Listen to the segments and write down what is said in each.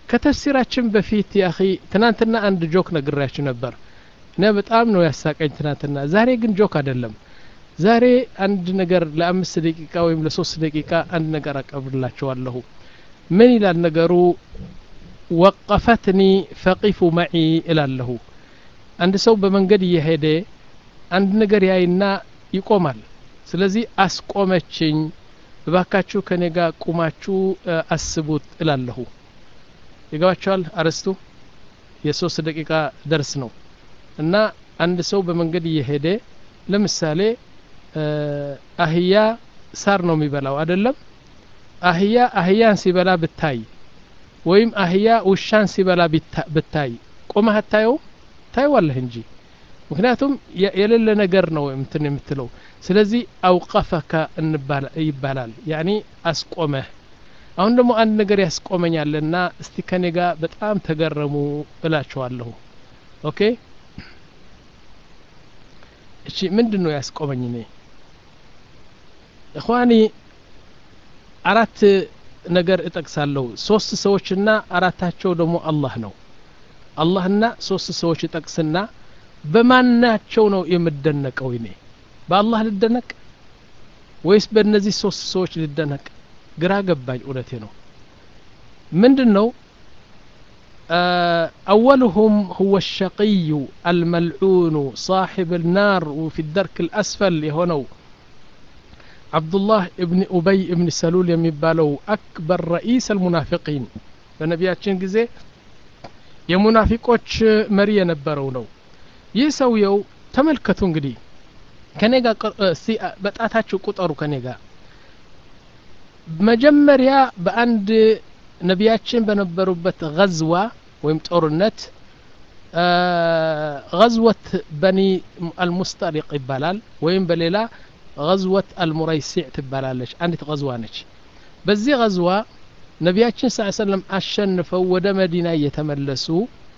ከተፍሲራችን በፊት ያኺ ትናንትና አንድ ጆክ ነግራችሁ ነበር እና በጣም ነው ያሳቀኝ ትናንትና ዛሬ ግን ጆክ አይደለም ዛሬ አንድ ነገር ለአምስት ደቂቃ ወይም ለሶስት ደቂቃ አንድ ነገር አቀብላችኋለሁ ምን ይላል ነገሩ ወቀፈትኒ ፈቂፉ መዒ እላለሁ አንድ ሰው በመንገድ እየሄደ አንድ ነገር ያይና ይቆማል ስለዚህ አስቆመችኝ እባካችሁ ከኔ ጋር ቁማችሁ አስቡት እላለሁ ይገባቸዋል አረስቱ የሶስት ደቂቃ ደርስ ነው እና አንድ ሰው በመንገድ እየሄደ ለምሳሌ አህያ ሳር ነው የሚበላው አይደለም አህያ አህያን ሲበላ ብታይ ወይም አህያ ውሻን ሲበላ ብታይ ቆመህ አታየውም ታይዋለህ እንጂ ምክንያቱም የሌለ ነገር ነው እንትን የምትለው ስለዚህ አውቀፈከ ይባላል ያኒ አስቆመህ አሁን ደግሞ አንድ ነገር ያስቆመኛልና እስቲ ከኔ ጋር በጣም ተገረሙ እላችኋለሁ ኦኬ እሺ ምንድን ነው ያስቆመኝ እኔ እኳኒ አራት ነገር እጠቅሳለሁ ሶስት ሰዎችና አራታቸው ደግሞ አላህ ነው አላህና ሶስት ሰዎች እጠቅስና በማናቸው ነው የምደነቀው እኔ በአላህ ልደነቅ ወይስ በእነዚህ ሶስት ሰዎች ልደነቅ ግራ ገባኝ እውነቴ ነው ምንድን ነው أولهم هو الشقي الملعون صاحب النار وفي الدرك الأسفل يهونو عبد الله ابن أبي ابن سلول يمبالو أكبر رئيس المنافقين በነቢያችን ጊዜ የሙናፊቆች መሪ የነበረው ነው ይህ ሰውየው ተመልከቱ እንግዲህ ከኔ ጋር በጣታችሁ ቁጠሩ ከኔ ጋር መጀመሪያ በአንድ ነቢያችን በነበሩበት ገዝዋ ወይም ጦርነት ገዝወት በኒ አልሙስጠሪቅ ይባላል ወይም በሌላ ገዝወት አልሙረይሲዕ ትባላለች አንዲት ገዝዋ ነች በዚህ ገዝዋ ነቢያችን ስ ሰለም አሸንፈው ወደ መዲና እየተመለሱ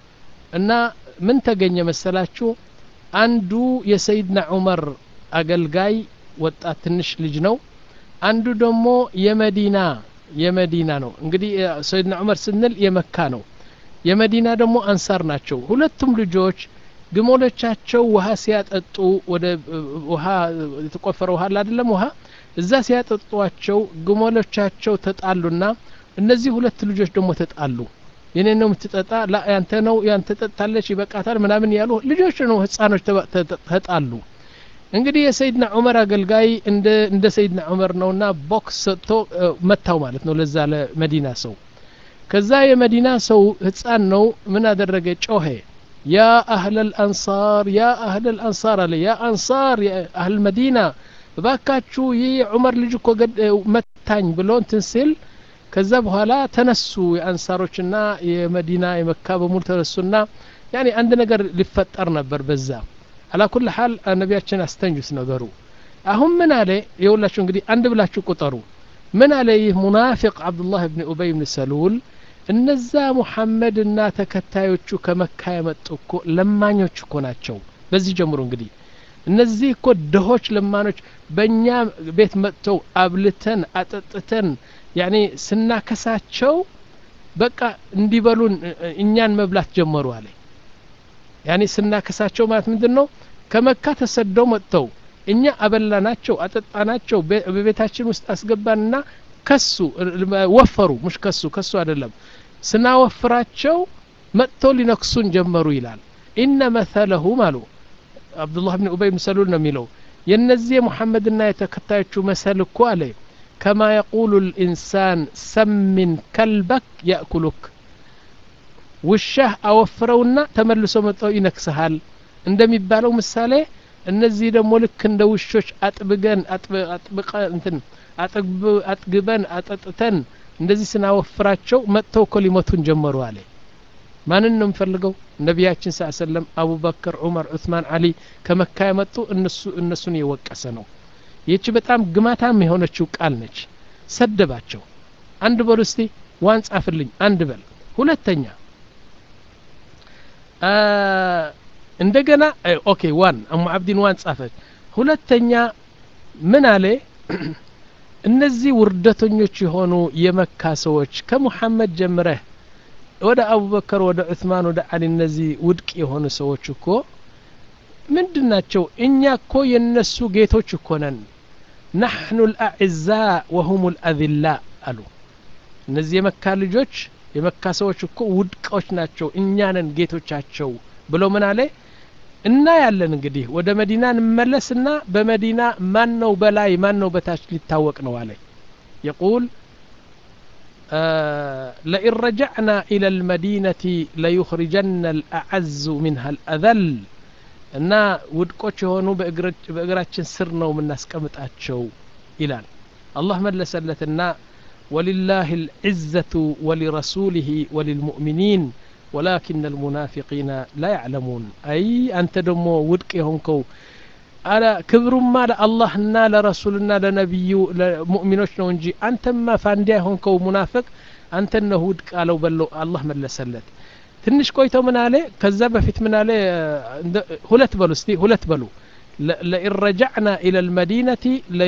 እና ምን ተገኘ መሰላችሁ አንዱ የሰይድና ዑመር አገልጋይ ወጣት ትንሽ ልጅ ነው አንዱ ደግሞ የመዲና የመዲና ነው እንግዲህ ሰይድና ዑመር ስንል የመካ ነው የመዲና ደግሞ አንሳር ናቸው ሁለቱም ልጆች ግመሎቻቸው ውሃ ሲያጠጡ ወደ ውሃ የተቆፈረ ውሃ አይደለም ውሃ እዛ ሲያጠጧቸው ግመሎቻቸው ተጣሉና እነዚህ ሁለት ልጆች ደግሞ ተጣሉ የኔ ነው የምትጠጣ ላ ያንተ ነው ያንተ ጠጣለች ይበቃታል ምናምን ያሉ ልጆች ነው ህጻኖች ተጣሉ እንግዲህ የሰይድና ዑመር አገልጋይ እንደ እንደ ሰይድና ዑመር ነውና ቦክስ ሰጥቶ መታው ማለት ነው ለዛ ለመዲና ሰው ከዛ የመዲና ሰው ህፃን ነው ምን አደረገ ጮሄ ያ አህለል አንሳር ያ አህለል አንሳር አለ ያ አንሳር አህል መዲና እባካችሁ ይህ የዑመር ልጅ እኮ መታኝ ብሎ እንትን ሲል ከዛ በኋላ ተነሱ የአንሳሮችና የመዲና የመካ በሙሉ ተነሱና ያኔ አንድ ነገር ሊፈጠር ነበር በዛ አላ ኩል ሀል ነቢያችን አስተንጁት ነገሩ አሁን ምን አለ የሁላችሁ እንግዲህ አንድ ብላችሁ ቁጠሩ ምን አለ ይህ ሙናፊቅ አብዱላህ ብን ኡበይ ብን ሰሉል እነዛ ሙሐመድና ተከታዮቹ ከመካ የመጡ እኮ ለማኞች እኮ ናቸው በዚህ ጀምሮ እንግዲህ እነዚህ እኮ ድሆች ለማኖች በእኛ ቤት መጥተው አብልተን አጠጥተን ያኔ ስናከሳቸው በቃ እንዲበሉን እኛን መብላት ጀመሩ አለ ያኔ ስናከሳቸው ማለት ምንድን ነው ከመካ ተሰደው መጥተው እኛ አበላናቸው አጠጣናቸው በቤታችን ውስጥ አስገባንና ከሱ ወፈሩ ሙሽ ከሱ ከሱ አይደለም ስናወፍራቸው መጥተው ሊነክሱን ጀመሩ ይላል ኢነ መተለሁም አሉ አብዱላህ ብን ኡበይ ብን ሰሉል ነው የሚለው የእነዚህ የሙሐመድና የተከታዮቹ መሰል እኮ አለ ከማ የቁሉ ልኢንሳን ሰሚን ከልበክ ያእኩሉክ ውሻህ አወፍረውና ተመልሶ መጥተው ይነክስሃል እንደሚባለው ምሳሌ እነዚህ ደግሞ ልክ እንደ ውሾች አጥብገን አጥብቀ እንትን አጥግበን አጠጥተን እንደዚህ ስናወፍራቸው መጥተው እኮ ሊመቱን ጀመሩ አለ ማንን ነው የምፈልገው ነቢያችን ስ ሰለም አቡበክር ዑመር ዑስማን አሊ ከመካ የመጡ እነሱ እነሱን የወቀሰ ነው ይህች በጣም ግማታም የሆነችው ቃል ነች ሰደባቸው አንድ በሉ እስቲ ዋን ጻፍልኝ አንድ በል ሁለተኛ እንደገና ኦኬ ዋን አሙ አብዲን ዋን ጻፈች ሁለተኛ ምን አለ እነዚህ ውርደተኞች የሆኑ የመካ ሰዎች ከሙሐመድ ጀምረህ ወደ አቡበከር ወደ ዑስማን ወደ አሊ እነዚህ ውድቅ የሆኑ ሰዎች እኮ ምንድን ናቸው እኛ እኮ የነሱ ጌቶች እኮ ነን ናሕኑ ልአዕዛ ወሁም ልአذላ አሉ እነዚህ የመካ ልጆች የመካ ሰዎች እኮ ውድቆች ናቸው እኛ ነን ጌቶቻቸው ብሎ ምን አለ እና ያለን እንግዲህ ወደ መዲና እንመለስና በመዲና ማን ነው በላይ ማን ነው በታች ሊታወቅ ነው አለ የቁል لئن رجعنا إلى المدينة ليخرجن الأعز منها الأذل እና ውድቆች የሆኑ በእግራችን ስር ነው የምናስቀምጣቸው ይላል አላህ መለሰለትና ወሊላህ ልዕዘቱ ወሊረሱሊህ ወሊልሙእሚኒን ወላኪን አልሙናፊቂነ ላ ያዕለሙን አይ አንተ ደግሞ ውድቅ የሆንከው አላ ክብሩማ ለአላህና ለረሱልና ለነቢዩ ለሙእሚኖች ነው እንጂ አንተማ ፋንዲያ የሆንከው ሙናፍቅ አንተነህ ውድቅ አለው በለው አላህ መለሰለት ትንሽ ቆይተው ምን አለ ከዛ በፊት ምን አለ ሁለት በሉ እስቲ ሁለት በሉ ለኢን ረጃዕና ኢለ ልመዲነቲ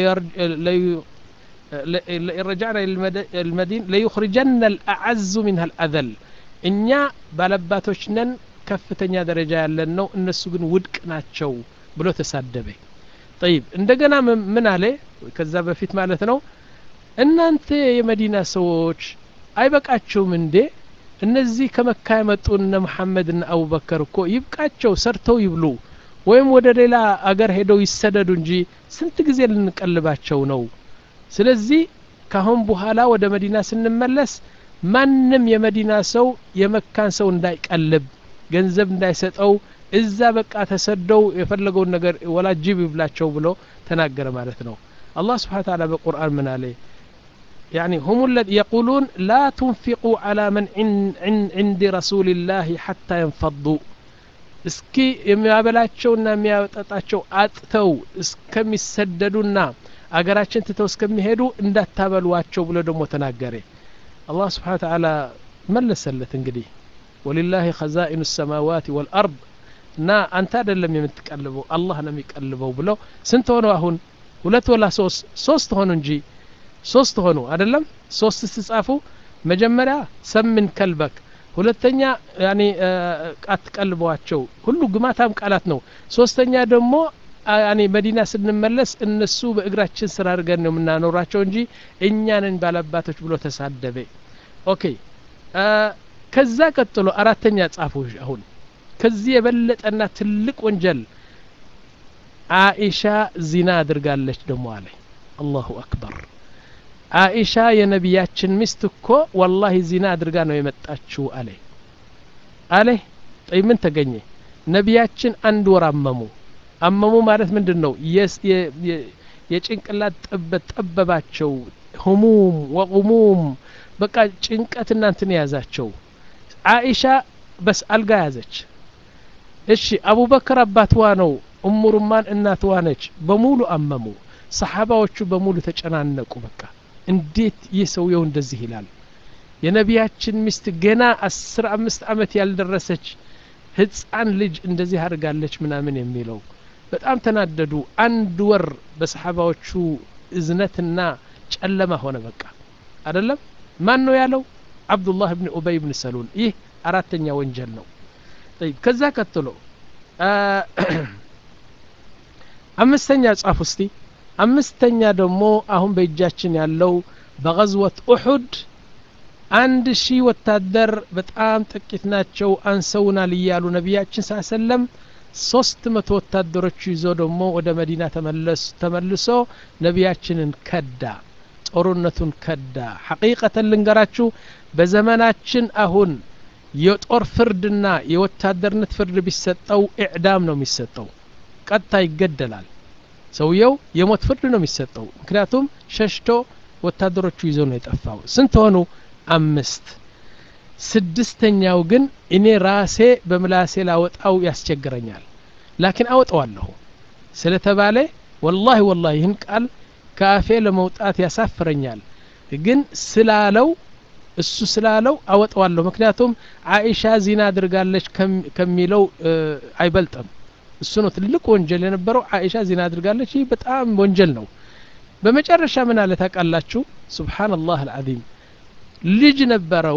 ለኢን ረጃዕና ልመዲን ለዩኽሪጀና ልአዓዙ ሚንሃ ልአዘል እኛ ባለባቶች ነን ከፍተኛ ደረጃ ያለን ነው እነሱ ግን ውድቅ ናቸው ብሎ ተሳደበ ጠይብ እንደገና ምን አለ ከዛ በፊት ማለት ነው እናንተ የመዲና ሰዎች አይበቃችሁም እንዴ እነዚህ ከመካ የመጡ እነ መሐመድና አቡበከር እኮ ይብቃቸው ሰርተው ይብሉ ወይም ወደ ሌላ አገር ሄደው ይሰደዱ እንጂ ስንት ጊዜ ልንቀልባቸው ነው ስለዚህ ካሁን በኋላ ወደ መዲና ስንመለስ ማንም የመዲና ሰው የመካን ሰው እንዳይቀልብ ገንዘብ እንዳይሰጠው እዛ በቃ ተሰደው የፈለገውን ነገር ወላ ጅብ ይብላቸው ብሎ ተናገረ ማለት ነው አላህ ስብሓን ታላ በቁርአን ምን አለ يعني هم الذين يقولون لا تنفقوا على من عند رسول الله حتى ينفضوا እስኪ የሚያበላቸውና የሚያጠጣቸው አጥተው እስከሚሰደዱና አገራችን ትተው እስከሚሄዱ እንዳታበሏቸው ብሎ ደግሞ ተናገረ አላህ ስብሓን ተዓላ መለሰለት እንግዲህ ወሊላህ ኸዛኢኑ ሰማዋት ወልአርድ እና አንተ አይደለም የምትቀልበው አላህ ነው የሚቀልበው ብለው ስንት ሆኑ አሁን ሁለት ወላ ሶስት ሶስት ሆኑ እንጂ ሶስት ሆኑ አይደለም ሶስት ስጻፉ መጀመሪያ ሰምን ከልበክ ሁለተኛ ያኒ አትቀልበዋቸው ሁሉ ግማታም ቃላት ነው ሶስተኛ ደግሞ ያኒ መዲና ስንመለስ እነሱ በእግራችን ስራ አድርገን ነው የምናኖራቸው እንጂ እኛንን ባለባቶች ብሎ ተሳደበ ኦኬ ከዛ ቀጥሎ አራተኛ ጻፉ አሁን ከዚህ የበለጠና ትልቅ ወንጀል አኢሻ ዚና አድርጋለች ደሞ አለ አላሁ አክበር አኢሻ የነቢያችን ሚስት እኮ ወላሂ ዚና አድርጋ ነው የመጣችው አለ አለ ጠይ ምን ተገኘ ነቢያችን አንድ ወር አመሙ አመሙ ማለት ምንድን ነው የጭንቅላት ጠበት ጠበባቸው ህሙም ወቁሙም በቃ ጭንቀት እናንትን የያዛቸው አኢሻ በስ አልጋ ያዘች እሺ አቡበከር አባትዋ ነው እሙ ሩማን እናትዋ ነች በሙሉ አመሙ ሰሓባዎቹ በሙሉ ተጨናነቁ በቃ እንዴት ይህ ሰውየው እንደዚህ ይላል የነቢያችን ሚስት ገና አስር አምስት አመት ያልደረሰች ህፃን ልጅ እንደዚህ አድርጋለች ምናምን የሚለው በጣም ተናደዱ አንድ ወር በሰሓባዎቹ እዝነትና ጨለማ ሆነ በቃ አደለም ማን ነው ያለው አብዱላህ ብን ኡበይ ብን ሰሉል ይህ አራተኛ ወንጀል ነው طيب ከዛ ቀጥሎ አምስተኛ ጻፍ እስቲ አምስተኛ ደግሞ አሁን በእጃችን ያለው በገዝወት ኡሑድ አንድ ሺህ ወታደር በጣም ጥቂት ናቸው አንሰውናል እያሉ ነቢያችን ሳ ሰለም ሶስት መቶ ወታደሮች ይዞ ደግሞ ወደ መዲና ተመልሶ ነቢያችንን ከዳ ጦርነቱን ከዳ ሐቂቀተን ልንገራችሁ በዘመናችን አሁን የጦር ፍርድና የወታደርነት ፍርድ ቢሰጠው ኢዕዳም ነው የሚሰጠው ቀጥታ ይገደላል ሰውየው የሞት ፍርድ ነው የሚሰጠው ምክንያቱም ሸሽቶ ወታደሮቹ ይዞ ነው የጠፋው ስንት ሆኑ አምስት ስድስተኛው ግን እኔ ራሴ በምላሴ ላወጣው ያስቸግረኛል ላኪን አወጣዋለሁ ስለተባለ ወላሂ ወላሂ ይህን ቃል ከአፌ ለመውጣት ያሳፍረኛል ግን ስላለው እሱ ስላለው አወጣዋለሁ ምክንያቱም አኢሻ ዚና አድርጋለች ከሚለው አይበልጥም እሱ ነው ትልቅ ወንጀል የነበረው አኢሻ ዚና አድርጋለች ይህ በጣም ወንጀል ነው በመጨረሻ ምን አለ ታውቃላችሁ ሱብሓንላህ አልዓዚም ልጅ ነበረው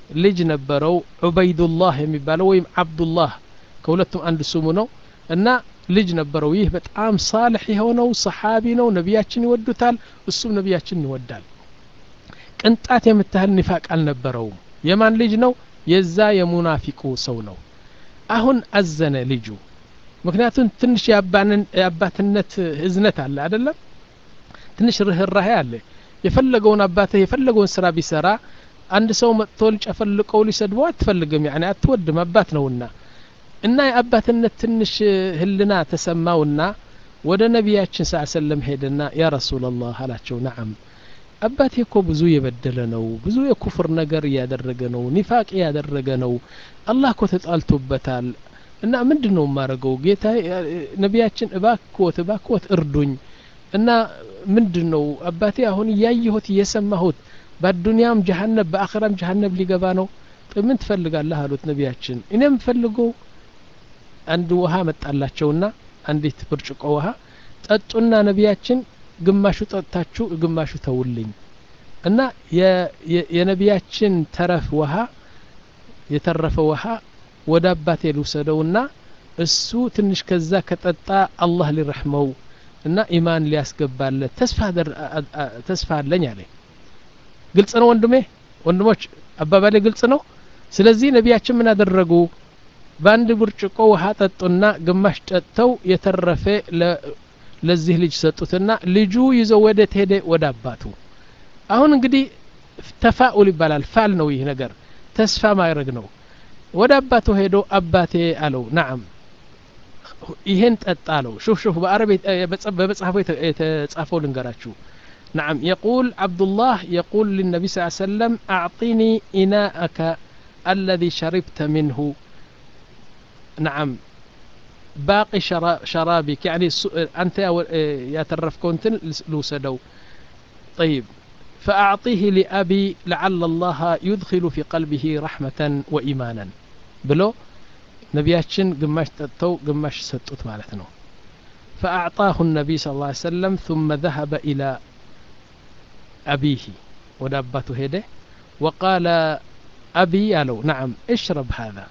ልጅ ነበረው ዑበይዱላህ የሚባለው ወይም አብዱላህ ከሁለቱም አንድ ስሙ ነው እና ልጅ ነበረው ይህ በጣም ሳልሕ የሆነው ሰሓቢ ነው ነቢያችን ይወዱታል እሱም ነቢያችን ይወዳል ቅንጣት የምታህል ኒፋቅ አልነበረውም የማን ልጅ ነው የዛ የሙናፊቁ ሰው ነው አሁን አዘነ ልጁ ምክንያቱም ትንሽ የአባትነት ህዝነት አለ አይደለም ትንሽ ርህራሄ አለ የፈለገውን አባትህ የፈለገውን ስራ ቢሰራ አንድ ሰው መጥቶ ሊጨፈልቀው ሊሰድበው አትፈልግም ያኔ አትወድም አባት ነውና እና የአባትነት ትንሽ ህልና ተሰማውና ወደ ነቢያችን ስ ሰለም ሄደና ያ ረሱላላህ አላቸው ነዓም አባቴ እኮ ብዙ የበደለ ነው ብዙ የኩፍር ነገር እያደረገ ነው ኒፋቅ እያደረገ ነው አላህ እኮ ተጣልቶበታል እና ምንድን ነው የማደርገው ጌታ ነቢያችን እባክዎት እባክዎት እርዱኝ እና ምንድን ነው አባቴ አሁን እያየሁት እየሰማሁት በአዱንያም ጀሀነብ በአኸራም ጀሀነብ ሊገባ ነው ምን ትፈልጋለህ አሉት ነቢያችን እኔ የምፈልገው አንድ ውሃ መጣላቸውና አንዲት ብርጭቆ ውሃ ጠጡና ነቢያችን ግማሹ ጠጥታችሁ ግማሹ ተውልኝ እና የነቢያችን ተረፍ ውሃ የተረፈ ውሃ ወደ አባቴ ልውሰደውና እሱ ትንሽ ከዛ ከጠጣ አላህ ሊረሕመው እና ኢማን ሊያስገባለት ተስፋ አለኝ አለ ግልጽ ነው ወንድሜ ወንድሞች አባባሌ ግልጽ ነው ስለዚህ ነቢያችን ምን አደረጉ በአንድ ብርጭቆ ውሃ ጠጡና ግማሽ ጠጥተው የተረፈ ለዚህ ልጅ ሰጡትና ልጁ ይዞ ወደ ሄደ ወደ አባቱ አሁን እንግዲህ ተፋኡል ይባላል ፋል ነው ይህ ነገር ተስፋ ማድረግ ነው ወደ አባቱ ሄዶ አባቴ አለው ናዓም ይሄን ጠጣ አለው ሹፍ ሹፍ በአረብ በመጽሐፉ የተጻፈው ልንገራችሁ نعم يقول عبد الله يقول للنبي صلى الله عليه وسلم أعطني إناءك الذي شربت منه نعم باقي شرابك يعني أنت يا ترف كنت لوسدو طيب فأعطيه لأبي لعل الله يدخل في قلبه رحمة وإيمانا بلو نبياتشن قماش تتو قماش ستوت مالتنا فأعطاه النبي صلى الله عليه وسلم ثم ذهب إلى أبيه ودابته هيده وقال أبي يالو نعم اشرب هذا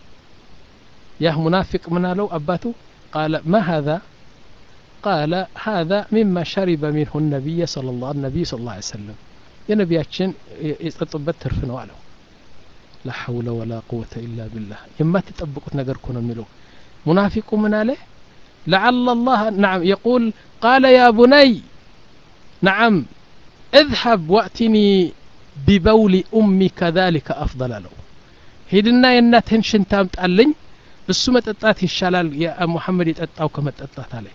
يا منافق من لو أباته قال ما هذا قال هذا مما شرب منه النبي صلى الله النبي صلى الله عليه وسلم يا نبياتشن يطبت ترفنوا عليه لا حول ولا قوة إلا بالله يما تطبقوا نقركم ملو منافق من عليه لعل الله نعم يقول قال يا بني نعم اذهب واتني ببول أمي كذلك أفضل له ሂድና የእናትህን ሽንት አምጣልኝ እሱ መጠጣት ይሻላል ሙሐመድ የጠጣው ከመጠጣት አለ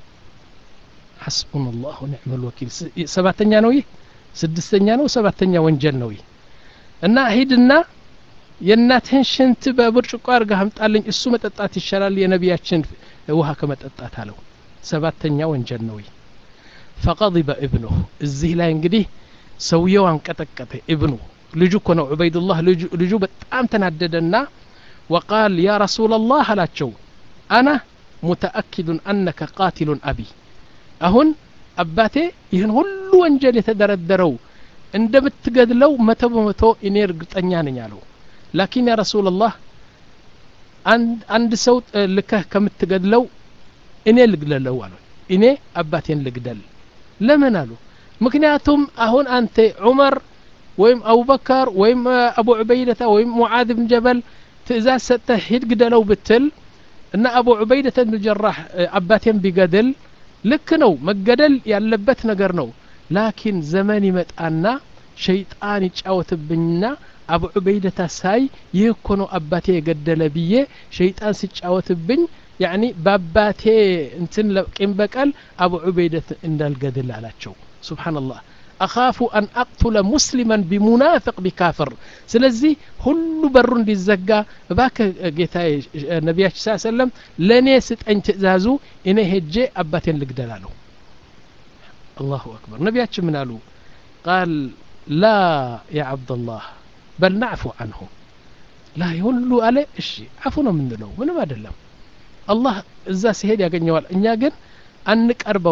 ሐስቡን ላሁ ኒዕም ልወኪል ሰባተኛ ነው ይህ ስድስተኛ ነው ሰባተኛ ወንጀል ነው ይህ እና ሂድና የእናትህን ሽንት በብርጭቆ አድርገህ አምጣልኝ እሱ መጠጣት ይሻላል የነቢያችን ውሃ ከመጠጣት አለው ሰባተኛ ወንጀል ነው ይህ ፈቀضበ እብኑህ እዚህ ላይ እንግዲህ ሰውየው አንቀጠቀጠ እብኑ ልጁ እኮ ነው ዑበይዱላህ ልጁ በጣም ተናደደና ወቃል ያ ረሱላ ላህ አላቸው አና ሙተአኪዱን አነከ ቃቲሉን አቢ አሁን አባቴ ይህን ሁሉ ወንጀል የተደረደረው እንደምትገድለው መቶ በመቶ እኔ እርግጠኛ ነኝ አለው ላኪን ያ ረሱላላህ አንድ ሰው ልከህ ከምትገድለው እኔ ልግደለው አሉ እኔ አባቴን ልግደል ለምን አሉ ምክንያቱም አሁን አንተ ዑመር ወይም አቡበከር ወይም አቡ ዑበይደታ ወይም ሙዓዝ ብን ጀበል ትእዛዝ ሰጥተህ ሂድ ግደለው ብትል እና አቡ ዑበይደተ ብን ጀራህ አባቴን ቢገድል ልክ ነው መገደል ያለበት ነገር ነው ላኪን ዘመን ይመጣና ሸይጣን ይጫወትብኝና አቡ ዑበይደታ ሳይ ይህ እኮ ነው አባቴ የገደለ ብዬ ሸይጣን ሲጫወትብኝ ያኒ በአባቴ እንትን ቂም በቀል አቡ ዑበይደት እንዳልገድል አላቸው ሱብሓነላህ አኻፉ አን አቅቱለ ሙስሊመን ቢሙናፍቅ ቢካፍር ስለዚህ ሁሉ በሩ እንዲዘጋ እባክህ ጌታ ነቢያችን ስ ሰለም ለእኔ ስጠኝ ትእዛዙ እኔ ሄጄ አባቴን ልግደል አለው አላሁ አክበር ነቢያችን ምን አሉ ቃል ላ ያ ዓብደላህ በል ናዕፉ አንሁ ላ ሁሉ አለ እሺ አፉ ነው የምንለው ምንም አይደለም አላህ እዛ ሲሄድ ያገኘዋል እኛ ግን አንቀርበውም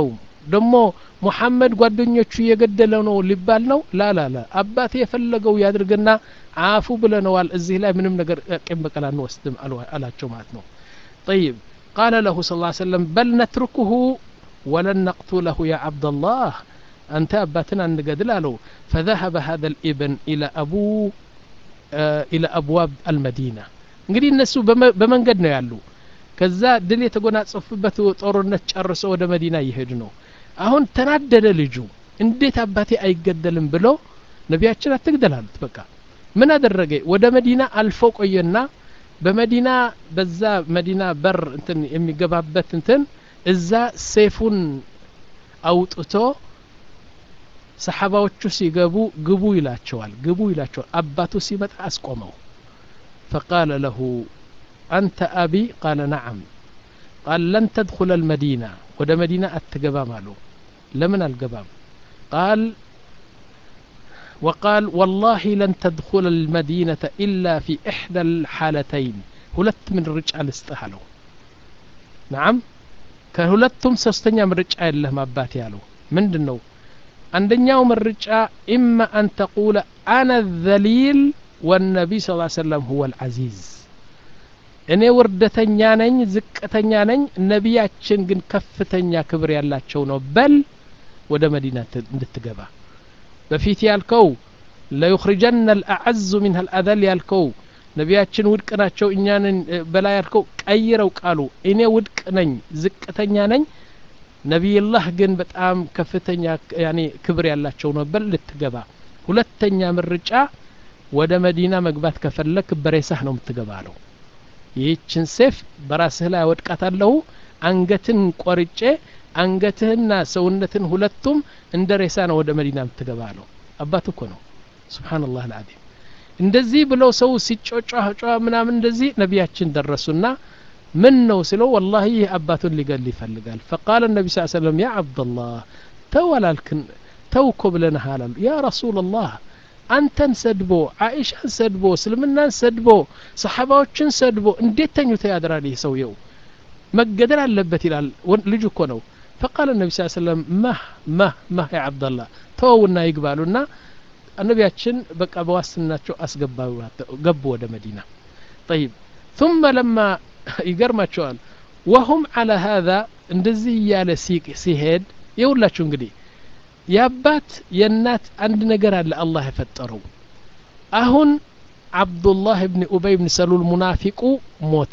ደሞ ሙሐመድ ጓደኞቹ እየገደለ ነው ሊባል ነው ላላላ አባቴ የፈለገው ያድርግና አፉ ብለነዋል እዚህ ላይ ምንም ነገር ቂም በቀል አንወስድም አላቸው ማለት ነው طيب قال له صلى الله عليه وسلم بل نتركه ولن نقتله يا عبد الله أنت أباتنا أن له فذهب هذا الابن إلى أبو آه إلى أبواب المدينة እንግዲህ እነሱ በመንገድ ነው ያሉ ከዛ ድል የተጎናጸፉበት ጦርነት ጨርሶ ወደ መዲና እየሄዱ ነው አሁን ተናደደ ልጁ እንዴት አባቴ አይገደልም ብሎ ነቢያችን አትግደል አሉት በቃ ምን አደረገ ወደ መዲና አልፎ ቆየና በመዲና በዛ መዲና በር እንትን የሚገባበት እንትን እዛ ሴፉን አውጥቶ ሰሓባዎቹ ሲገቡ ግቡ ይላቸዋል ግቡ ይላቸዋል አባቱ ሲመጣ አስቆመው فقال له أنت أبي قال نعم قال لن تدخل المدينة ود مدينة التقبام له لمن القبام قال وقال والله لن تدخل المدينة إلا في إحدى الحالتين هلت من الرجال استهلوا نعم كهلتهم سستنيا من الرجال له ما باتي له من دنو عندنا من الرجال إما أن تقول أنا الذليل والنبي صلى الله عليه وسلم هو العزيز እኔ ውርደተኛ ነኝ ዝቅተኛ ነኝ ነቢያችን ግን ከፍተኛ ክብር ያላቸው ነው በል ወደ መዲና እንድትገባ በፊት ያልከው ለዩኽሪጀና ልአዐዙ ሚንሃ ልአዘል ያልከው ነቢያችን ውድቅ ናቸው እኛንን በላይ ያልከው ቀይረው ቃሉ እኔ ውድቅ ነኝ ዝቅተኛ ነኝ ነቢይላህ ግን በጣም ከፍተኛ ያኔ ክብር ያላቸው ነው በል ልትገባ ሁለተኛ ምርጫ ወደ መዲና መግባት ከፈለክ በሬሳህ ነው የምትገባ አለው ይህችን ሴፍ በራስህ ላይ አወድቃታለሁ አንገትን ቆርጬ አንገትህና ሰውነትን ሁለቱም እንደ ሬሳ ነው ወደ መዲና የምትገባ አለው አባት እኮ ነው ስብሓንላህ አልዓዚም እንደዚህ ብለው ሰው ሲጮጫ ምናምን እንደዚህ ነቢያችን ደረሱና ምን ነው ስለው ወላሂ ይህ አባቱን ሊገል ይፈልጋል ፈቃለ ነቢ ስ ሰለም ያ አብደላህ ተው አላልክን ተው እኮ ብለንሃል አሉ ያ ረሱላላህ አንተን ሰድቦ አኢሻን ሰድቦ እስልምናን ሰድቦ ሰሓባዎችን ሰድቦ እንዴት ተኝቶ ያድራል ይህ ሰውየው መገደል አለበት ይላል ልጁ እኮ ነው ፈቃለ ነቢ ስ ሰለም መህ መህ መህ ያ አብደላህ ተወውና ይግባሉና ነቢያችን በቃ በዋስትናቸው አስገባ ገቡ ወደ መዲና ጠይብ ثم لما ይገርማቸዋል ወሁም على هذا እንደዚህ እያለ ሲሄድ የሁላችሁ እንግዲህ የአባት የእናት አንድ ነገር አለ አላህ የፈጠረው አሁን አብዱላህ ብን ኡበይ ብን ሰሉል ሙናፊቁ ሞተ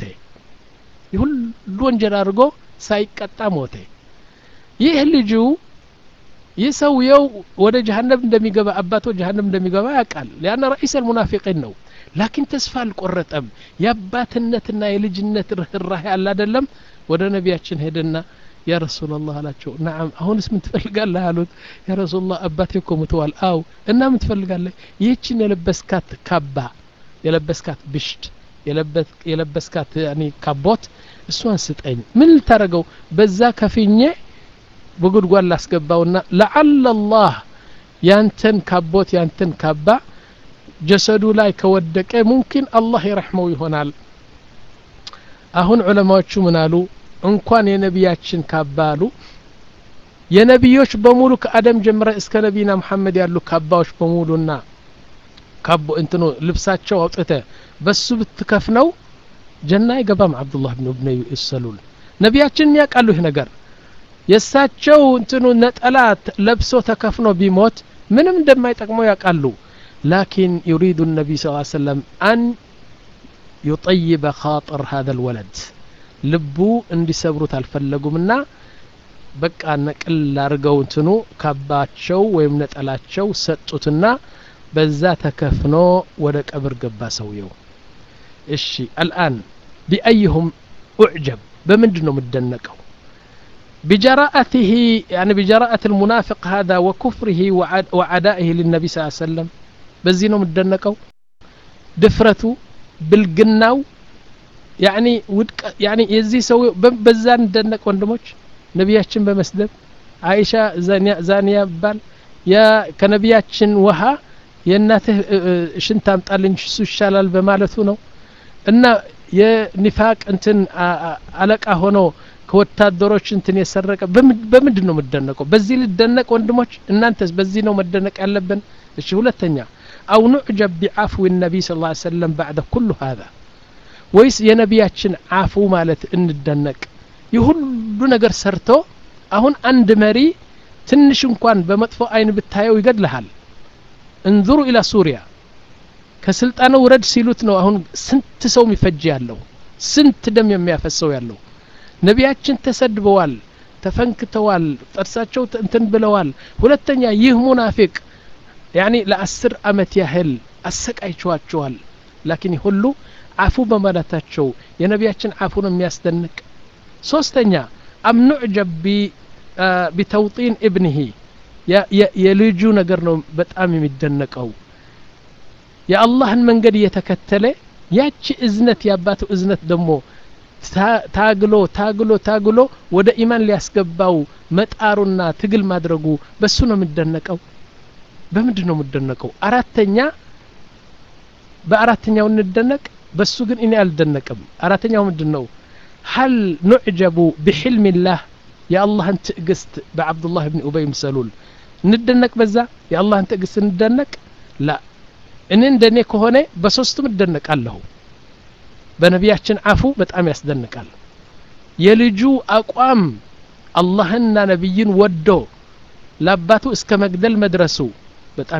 ሁሉ ወንጀል አድርጎ ሳይቀጣ ሞተ ይህ ልጁ ይህ ሰውየው ወደ ጀሀነም እንደሚገባ አባቶ ጀሀነም እንደሚገባ ያውቃል ሊአነ ረኢስ አልሙናፊቂን ነው ላኪን ተስፋ አልቆረጠም የአባትነትና የልጅነት ርህራሄ አለ አደለም ወደ ነቢያችን ሄደና ያ ረሱላላህ አላቸው ናም አሁንስ ምን ትፈልጋለህ አሉት ያ ረሱላህ አባቴ እኮ ሙተዋል አው እና ምን ትፈልጋለህ ይህችን የለበስካት ካባ የለበስካት ብሽት የለበስካት ካቦት እሷን ስጠኝ ምን ልታደረገው በዛ ከፍኜ በጉድጓድ ላስገባውና ለዓለ ላህ ያንተን ካቦት ያንተን ካባ ጀሰዱ ላይ ከወደቀ ሙምኪን አላህ ይረሕመው ይሆናል አሁን ዑለማዎቹ ምን አሉ እንኳን የነቢያችን ካባ አሉ የነቢዮች በሙሉ ከአደም ጀምረ እስከ ነቢና መሐመድ ያሉ ካባዎች በሙሉና ካቦ እንትኑ ልብሳቸው አውጥተ በሱ ብትከፍነው ጀና አይገባም አብዱላህ ብን ብነ ሰሉል ነቢያችን ያውቃሉ ይህ ነገር የእሳቸው እንትኑ ነጠላ ለብሶ ተከፍኖ ቢሞት ምንም እንደማይጠቅመው ያውቃሉ ላኪን ዩሪዱ ነቢይ ስ ሰለም አን ዩጠይበ ኻጥር ሀذا الወለድ ልቡ እንዲሰብሩት አልፈለጉምና በቃ ነቅል አድርገው እንትኑ ካባቸው ወይም ነጠላቸው ሰጡትና በዛ ተከፍኖ ወደ ቀብር ገባ ሰውየው እሺ አልአን ቢአይሁም ኡዕጀብ በምንድን ነው የምደነቀው بجراءته يعني بجراءة المنافق هذا وكفره وعدائه للنبي صلى الله عليه وسلم بزينو مدنقو دفرته بالقناو يعني ودك يعني يزي سوي بزان ندنق وندموش ነቢያችን በመስደብ አይሻ ዛኒያ ባል ከነቢያችን ውሃ የእናትህ ሽንት አምጣልኝ እሱ ይሻላል በማለቱ ነው እና የኒፋቅ እንትን አለቃ ሆኖ ከወታደሮች እንትን የሰረቀ በምንድን ነው የምደነቀው በዚህ ልደነቅ ወንድሞች እናንተስ በዚህ ነው መደነቅ ያለብን እሺ ሁለተኛ አው ኑዕጀብ ቢዓፍዊ ነቢይ ስ ላ ሰለም ባዕደ ኩሉ ሃذا ወይስ የነቢያችን አፉ ማለት እንደነቅ የሁሉ ነገር ሰርቶ አሁን አንድ መሪ ትንሽ እንኳን በመጥፎ አይን ብታየው ይገድልሃል እንዙሩ ኢላ ሱሪያ ከስልጣኑ ውረድ ሲሉት ነው አሁን ስንት ሰው የሚፈጅ ያለው ስንት ደም የሚያፈሰው ያለው ነቢያችን ተሰድበዋል ተፈንክተዋል ጥርሳቸው እንትን ብለዋል ሁለተኛ ይህ ሙናፊቅ ያኒ ለአስር አመት ያህል አሰቃይቸዋቸዋል ላኪን ሁሉ አፉ በማለታቸው የነቢያችን አፉ ነው የሚያስደንቅ ሶስተኛ አም ኑዕጀብ ቢተውጢን እብንህ የልጁ ነገር ነው በጣም የሚደነቀው የአላህን መንገድ እየተከተለ ያቺ እዝነት የአባቱ እዝነት ደግሞ ታግሎ ታግሎ ታግሎ ወደ ኢማን ሊያስገባው መጣሩና ትግል ማድረጉ በሱ ነው የምደነቀው በምንድን ነው የምደነቀው አራተኛ በአራተኛው እንደነቅ በሱ ግን እኔ አልደነቅም አራተኛው ምንድን ነው ሀል ኑዕጀቡ ብሕልሚላህ የአላህን ትዕግስት በዓብዱላህ ብን ኡበይ ምሰሉል እንደነቅ በዛ የአላህን ትዕግስት እንደነቅ ላ እኔ እንደኔ ከሆነ በሶስቱም እደነቃለሁ በነቢያችን አፉ በጣም ያስደንቃል የልጁ አቋም አላህንና ነቢይን ወዶ ለአባቱ እስከ መግደል መድረሱ በጣም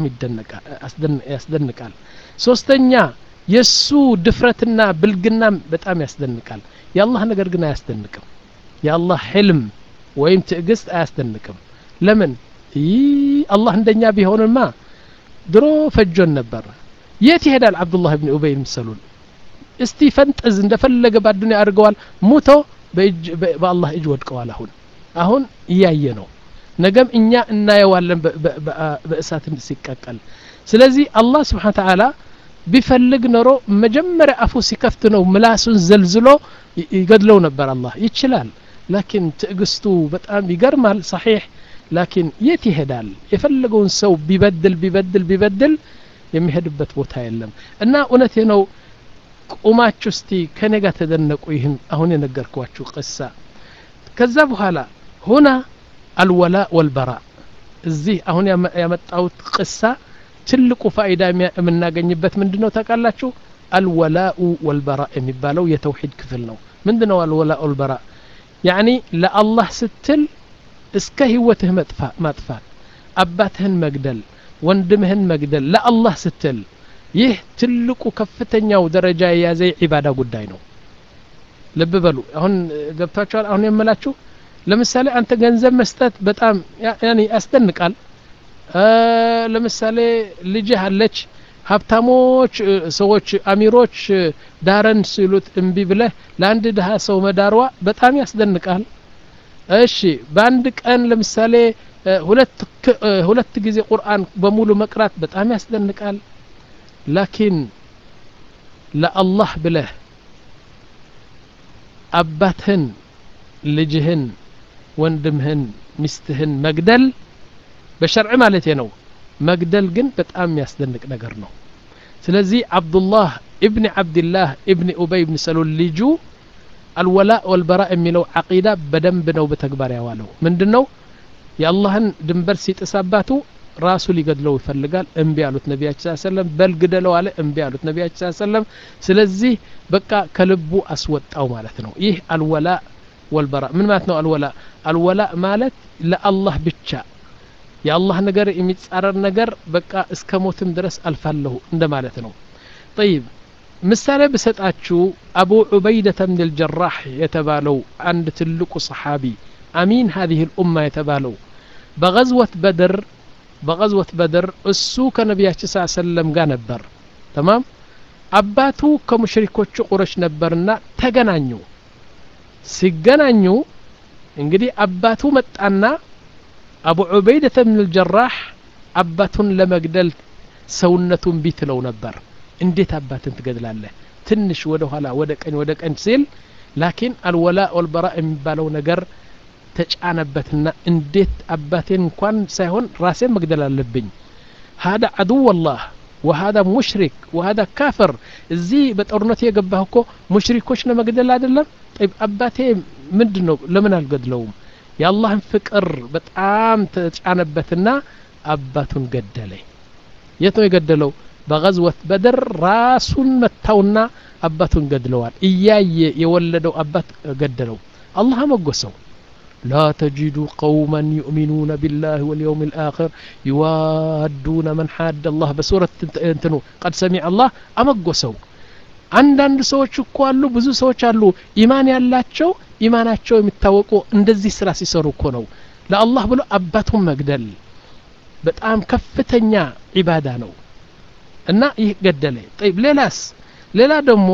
ያስደንቃል ሶስተኛ የእሱ ድፍረትና ብልግናም በጣም ያስደንቃል የአላህ ነገር ግን አያስደንቅም የአላህ ሕልም ወይም ትዕግስት አያስደንቅም ለምን ይህ አላህ እንደኛ ቢሆንማ ድሮ ፈጆን ነበር የት ይሄዳል አብዱላህ ብን ኡበይ ምሰሉን እስቲ ፈንጥዝ እንደፈለገ በአዱኒያ አድርገዋል ሙቶ በአላህ እጅ ወድቀዋል አሁን አሁን እያየ ነው ነገም እኛ እናየዋለን በእሳት ሲቀቀል ስለዚህ አላህ ስብሓን ተዓላ ቢፈልግ ኖሮ መጀመሪያ አፉ ሲከፍት ነው ምላሱን ዘልዝሎ ይገድለው ነበር አላህ ይችላል ላኪን ትዕግስቱ በጣም ይገርማል ሰሒሕ ላኪን የት ይሄዳል የፈለገውን ሰው ቢበድል ቢበድል ቢበድል የሚሄድበት ቦታ የለም እና እውነቴ ነው ቁማችሁ እስቲ ከኔ ጋር ተደነቁ ይህን አሁን የነገርኳችሁ ቅሳ ከዛ በኋላ ሁና አልወላ ወልበራ እዚህ አሁን ያመጣሁት ቅሳ ትልቁ ፋይዳ የምናገኝበት ምንድ ነው ታውቃላችሁ አልወላኡ ወልበራ የሚባለው የተውሂድ ክፍል ነው ምንድ ነው አልወላ ወልበራ ያኒ ለአላህ ስትል እስከ ህይወትህ ማጥፋት አባትህን መግደል ወንድምህን መግደል ለአላህ ስትል ይህ ትልቁ ከፍተኛው ደረጃ የያዘ ዒባዳ ጉዳይ ነው ልብ በሉ አሁን ገብታችኋል አሁን የምላችሁ ለምሳሌ አንተ ገንዘብ መስጠት በጣም ያኒ ያስደንቃል ለምሳሌ ልጅህ አለች ሀብታሞች ሰዎች አሚሮች ዳረን ሲሉት እምቢ ብለህ ለአንድ ድሀ ሰው መዳርዋ በጣም ያስደንቃል እሺ በአንድ ቀን ለምሳሌ ሁለት ጊዜ ቁርአን በሙሉ መቅራት በጣም ያስደንቃል ላኪን ለአላህ ብለህ አባትህን ልጅህን ወንድምህን ሚስትህን መግደል በሸርዕ ማለት ነው መግደል ግን በጣም የሚያስደንቅ ነገር ነው ስለዚህ አብዱላህ እብኒ ዓብድላህ እብኒ ኡበይ ብን ሰሉል ልጁ አልወላ ወልበራ የሚለው ዓቂዳ በደንብ ነው በተግባር ያዋለው ምንድን ነው የአላህን ድንበር ሲጥስ አባቱ ራሱ ሊገድለው ይፈልጋል እምቢ አሉት ነቢያችን ስ ሰለም በል ግደለው አለ እምቢ አሉት ነቢያችን ስ ሰለም ስለዚህ በቃ ከልቡ አስወጣው ማለት ነው ይህ አልወላ ወልበራ ምን ማለት ነው አልወላ አልወላ ማለት ለአላህ ብቻ የአላህ ነገር የሚጻረር ነገር በቃ እስከ ሞትም ድረስ አልፋለሁ እንደ ማለት ነው ጠይብ ምሳሌ ብሰጣችሁ አቡ ዑበይደተ ብን ልጀራህ የተባለው አንድ ትልቁ ሰሓቢ አሚን ሀዚህ ልኡማ የተባለው በغዝወት በድር በغዝወት በድር እሱ ከነቢያችን ስ ሰለም ጋር ነበር ተማም አባቱ ከሙሽሪኮቹ ቁረሽ ነበርና ተገናኙ ሲገናኙ እንግዲህ አባቱ መጣና አቡ ዑበይደተ ብን ልጀራህ አባቱን ለመግደል ሰውነቱን ቢትለው ነበር እንዴት አባትን ትገድላለህ ትንሽ ወደ ኋላ ወደ ቀኝ ወደ ቀኝ ሲል ላኪን አልወላ ወልበራ የሚባለው ነገር ተጫነበትና እንዴት አባቴን እንኳን ሳይሆን ራሴን መግደል አለብኝ ሀዳ አድው ላህ ወሀዳ ሙሽሪክ ወሀዳ ካፍር እዚህ በጦርነቱ የገባህ እኮ ሙሽሪኮች ለመግደል አይደለም ጠይብ አባቴ ምንድን ነው ለምን አልገድለውም የአላህን ፍቅር በጣም ተጫነበትና አባቱን ገደለ የት ነው የገደለው በገዝወት በድር ራሱን መታውና አባቱን ገድለዋል እያየ የወለደው አባት ገደለው አላህ አመጎሰው لا تجد قوما يؤمنون بالله واليوم الآخر يوادون من حاد الله بسورة انتنو قد سمع الله أمقسوا አንዳንድ ሰዎች እኮ አሉ ብዙ ሰዎች አሉ ኢማን ያላቸው ኢማናቸው የሚታወቁ እንደዚህ ስራ ሲሰሩ እኮ ነው ለአላህ ብሎ አባቱን መግደል በጣም ከፍተኛ ዒባዳ ነው እና ይህ ገደለ ጠይብ ሌላስ ሌላ ደግሞ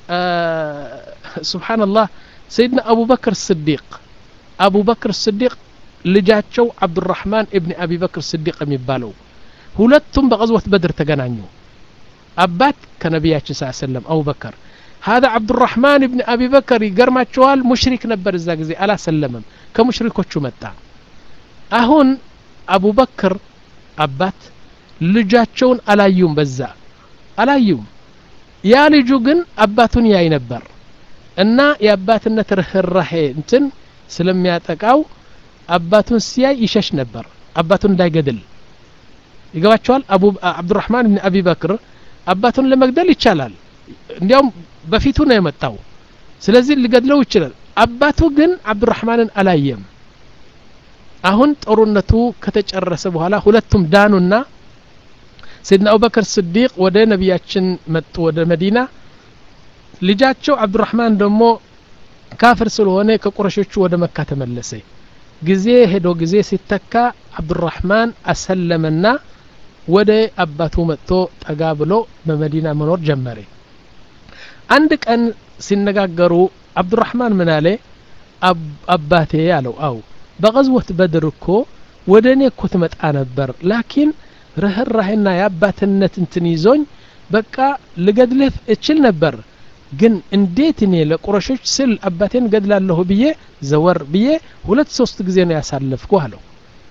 ስብሓንላህ ሰይድና አቡበክር ስዲቅ አቡበክር ስዲቅ ልጃቸው አብዱራህማን እብኒ አቢበክር ስዲቅ የሚባለው ሁለቱም በቀዝወት በድር ተገናኙ አባት ከነቢያችን ስ ሰለም አቡበከር هذا عبد الرحمن بن أبي بكر يقرما شوال مشرك نبر الزاق زي ألا سلمم كمشركو شو متى أهون أبو بكر أبات ልጃቸውን አላዩም በዛ አላዩም ያ ልጁ ግን አባቱን ያይ ነበር እና የአባትነት ርህራሄ እንትን ስለሚያጠቃው አባቱን ሲያይ ይሸሽ ነበር አባቱን እንዳይገድል ይገባቸዋል አቡ አብዱራህማን ብን አቢ በክር አባቱን ለመግደል ይቻላል እንዲያውም በፊቱ ነው የመጣው ስለዚህ ሊገድለው ይችላል አባቱ ግን አብዱራህማንን አላየም አሁን ጦርነቱ ከተጨረሰ በኋላ ሁለቱም ዳኑና ሰይድና አቡበክር ስዲቅ ወደ ነቢያችን መጡ ወደ መዲና ልጃቸው አብዱራህማን ደግሞ ካፍር ስለሆነ ከቁረሾቹ ወደ መካ ተመለሰ ጊዜ ሄዶ ጊዜ ሲተካ አብዱራህማን አሰለመና ወደ አባቱ መጥቶ ጠጋ ብሎ በመዲና መኖር ጀመረ አንድ ቀን ሲነጋገሩ አብዱራህማን ምን አለ አባቴ አለው አው በቀዝወት በድር እኮ ወደ እኔ እኮ ትመጣ ነበር ላኪን ርህራሄና የአባትነት እንትን ይዞኝ በቃ ልገድልህ እችል ነበር ግን እንዴት እኔ ለቁረሾች ስል አባቴን ገድላለሁ ብዬ ዘወር ብዬ ሁለት ሶስት ጊዜ ነው ያሳለፍኩ አለው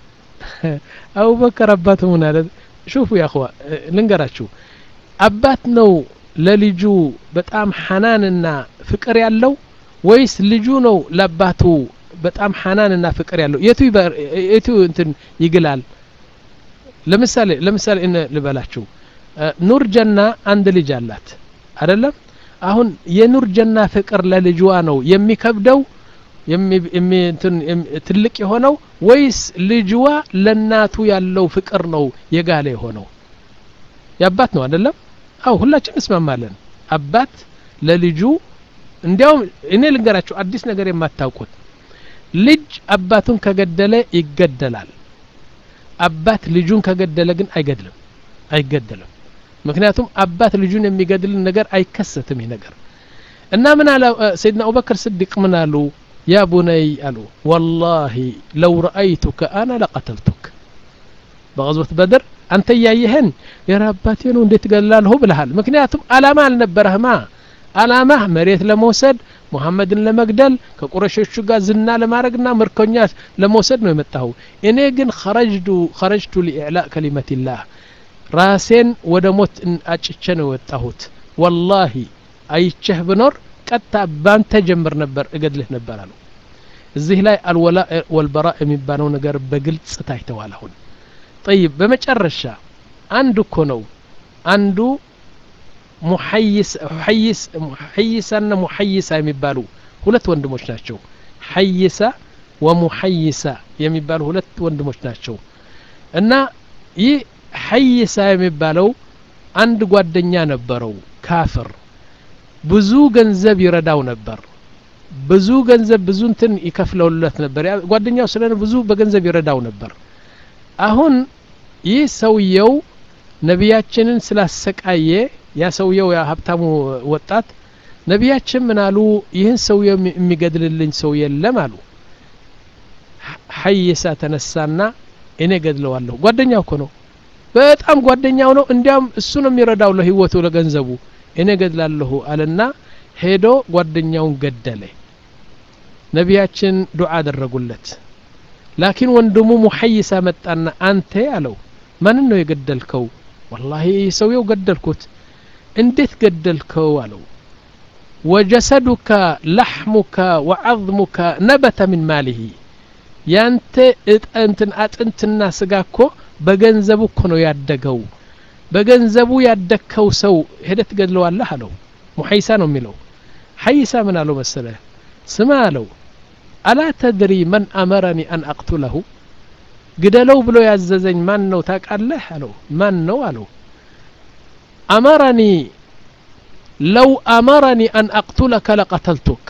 አቡበከር አባቱ ምን አለ ሹፉ ያኸዋ ልንገራችሁ አባት ነው ለልጁ በጣም ሐናንና ፍቅር ያለው ወይስ ልጁ ነው ለአባቱ በጣም ሐናንና ፍቅር ያለው የቱ የቱ እንትን ይግላል ለምሳሌ ለምሳሌ እነ ልበላችሁ ኑር ጀና አንድ ልጅ አላት አይደለም አሁን የኑር ጀና ፍቅር ለልጅዋ ነው የሚከብደው ትልቅ የሆነው ወይስ ልጅዋ ለናቱ ያለው ፍቅር ነው የጋለ የሆነው የአባት ነው አይደለም አው ሁላችን እስማማለን አባት ለልጁ እንዲያውም እኔ ልንገራችሁ አዲስ ነገር የማታውቁት ልጅ አባቱን ከገደለ ይገደላል አባት ልጁን ከገደለ ግን አይገድልም አይገደልም ምክንያቱም አባት ልጁን የሚገድል ነገር አይከሰትም ይህ ነገር እና ምን አለ ሰይድና አቡበክር ስዲቅ ምን አሉ ያ ቡነይ አሉ ወላሂ ለው ረአይቱከ አና ለቀተልቱክ በቀዝወት በድር አንተ እያየህን የራ አባቴ ነው እንዴት ገላለሁ ብልሃል ምክንያቱም አላማ አልነበረህማ አላማህ መሬት ለመውሰድ ሙሐመድን ለመግደል ከቁረሾቹ ጋር ዝና ለማድረግና ምርኮኛ ለመውሰድ ነው የመጣሁ እኔ ግን ኸረጅቱ ኸረጅቱ ሊዕላእ ከሊመትላህ ራሴን ወደ ሞት አጭቼ ነው የወጣሁት ወላሂ አይቸህ ብኖር ቀጥታ ባንተ ጀምር ነበር እገድልህ ነበር አሉ እዚህ ላይ አልወላ ወልበራ የሚባለው ነገር በግልጽ ታይተዋል አሁን ጠይብ በመጨረሻ አንዱ እኮ ነው አንዱ ሐይሳና ሙሐይሳ የሚባሉ ሁለት ወንድሞች ናቸው ሐይሳ ወሙሐይሳ የሚባሉ ሁለት ወንድሞች ናቸው እና ይህ ሐይሳ የሚባለው አንድ ጓደኛ ነበረው ካፍር ብዙ ገንዘብ ይረዳው ነበር ብዙ ገንዘብ ብዙ እንትን ይከፍለውለት ነበር ጓደኛው ስለሆነ ብዙ በገንዘብ ይረዳው ነበር አሁን ይህ ሰውየው ነቢያችንን ስላሰቃየ ያ ሰውየው ያ ሀብታሙ ወጣት ነቢያችን ምን አሉ ይህን ሰውየው የሚገድልልኝ ሰው የለም አሉ ሐይሳ ተነሳና እኔ ገድለዋለሁ ጓደኛው እኮ ነው በጣም ጓደኛው ነው እንዲያውም እሱ ነው የሚረዳው ለህይወቱ ለገንዘቡ እኔ ገድላለሁ አለና ሄዶ ጓደኛውን ገደለ ነቢያችን ዱዓ አደረጉለት ላኪን ወንድሙ ሙሐይሳ መጣና አንተ አለው ማንን ነው የገደልከው ወላሂ ሰውየው ገደልኩት እንዴት ገደልከው አለው ወጀሰዱከ ለሕሙከ ወዐظሙከ ነበተ ምን ማሊሂ ያንተ እንትን አጥንትና ስጋ እኮ በገንዘቡ እኮ ነው ያደገው በገንዘቡ ያደግከው ሰው ሄደህ ትገድለዋለህ አለው ሙሐይሳ ነው የሚለው ሐይሳ ምን አለው መሰለ ስማ አለው አላ ተድሪ መን አመረኒ አን አቅቱለሁ ግደለው ብሎ ያዘዘኝ ማን ነው ታውቃለህ አለው ማን ነው አለው አመረኒ ለው አመረኒ አን አቅቱለከ ለቀተልቱክ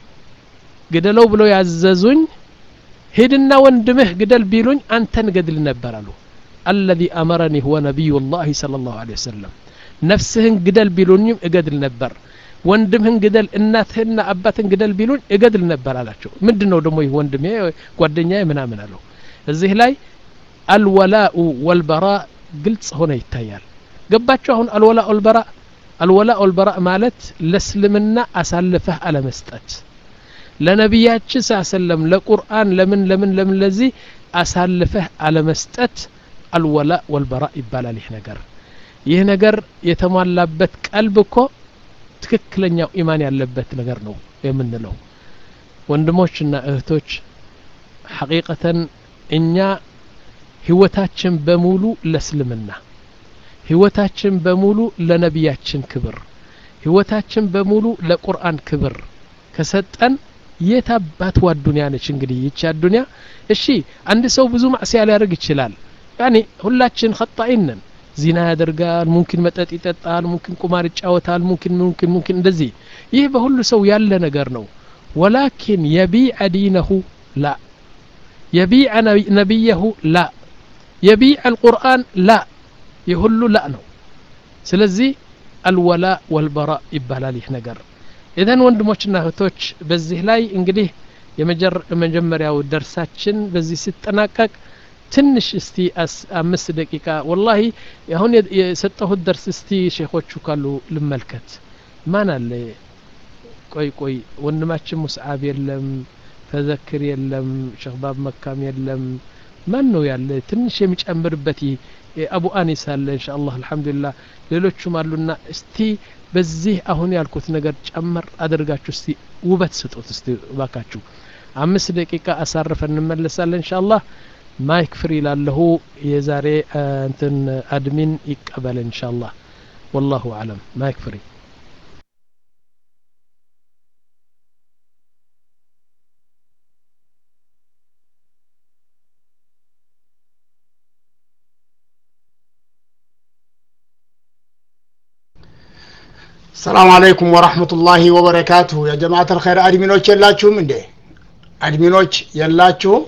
ግደለው ብሎ ያዘዙኝ ሂድና ወንድምህ ግደል ቢሉኝ አንተን ገድል ነበር አሉ አለዚ አመረኒ ሁወ ነቢዩ ላህ صለ ላሁ ለ ወሰለም ነፍስህን ግደል ቢሉኝም እገድል ነበር ወንድምህን ግደል እናትህና አባትን ግደል ቢሉኝ እገድል ነበር አላቸው ምንድን ነው ደግሞ ይህ ወንድሜ ጓደኛ ምናምን አለው እዚህ ላይ አልወላኡ ወልበራ ግልጽ ሆነ ይታያል ገባቸው አሁን አልወላ ወልበራ አልወላ ወልበራ ማለት ለእስልምና አሳልፈህ አለመስጠት ለነቢያችን ስ ሰለም ለቁርአን ለምን ለምን ለምን ለዚህ አሳልፈህ አለመስጠት አልወላ ወልበራ ይባላል ይህ ነገር ይህ ነገር የተሟላበት ቀልብ እኮ ትክክለኛው ኢማን ያለበት ነገር ነው የምንለው ወንድሞችና እህቶች ሐቂቀተን እኛ ህይወታችን በሙሉ ለእስልምና ህይወታችን በሙሉ ለነቢያችን ክብር ህይወታችን በሙሉ ለቁርአን ክብር ከሰጠን የት አባትዋ ዱንያ ነች እንግዲህ ይቺ አዱንያ እሺ አንድ ሰው ብዙ ማዕሲያ ሊያደርግ ይችላል ያኔ ሁላችን ኸጣኢን ነን ዚና ያደርጋል ሙምኪን መጠጥ ይጠጣል ሙምኪን ቁማር ይጫወታል ሙምኪን ሙምኪን ሙምኪን እንደዚህ ይህ በሁሉ ሰው ያለ ነገር ነው ወላኪን የቢዐ ዲነሁ ላ የቢዐ ነቢየሁ ላ የቢዐ አልቁርአን ላ የሁሉ ላ ነው ስለዚህ አልወላ ወልበራ ይባላል ይህ ነገር ኢዘን ወንድሞችና እህቶች በዚህ ላይ እንግዲህ የመጀመሪያው ደርሳችን በዚህ ሲጠናቀቅ ትንሽ እስቲ አምስት ደቂቃ ወላሂ አሁን የሰጠሁት ደርስ እስቲ ሼኾቹ ካሉ ልመልከት ማን አለ ቆይ ቆይ ወንድማችን ሙስዓብ የለም ተዘክር የለም ሸክባብ መካም የለም ማን ነው ያለ ትንሽ የሚጨምርበት አቡ አኒስ አለ እንሻ አላህ አልሐምዱሊላህ ሌሎቹም አሉና እስቲ በዚህ አሁን ያልኩት ነገር ጨመር አድርጋችሁ እስቲ ውበት ስጡት እስቲ ባካችሁ አምስት ደቂቃ አሳርፈን እንመለሳለን እንሻ አላህ ማይክ ፍሪ ላለሁ የዛሬ እንትን አድሚን ይቀበል እንሻ አላህ ወላሁ አለም ማይክ ፍሪ ሰላም አለይኩም ወራህመቱላሂ ወበረካቱሁ የጀማዓት አልኸይር አድሚኖች የላችሁም እንዴ አድሚኖች የላችሁም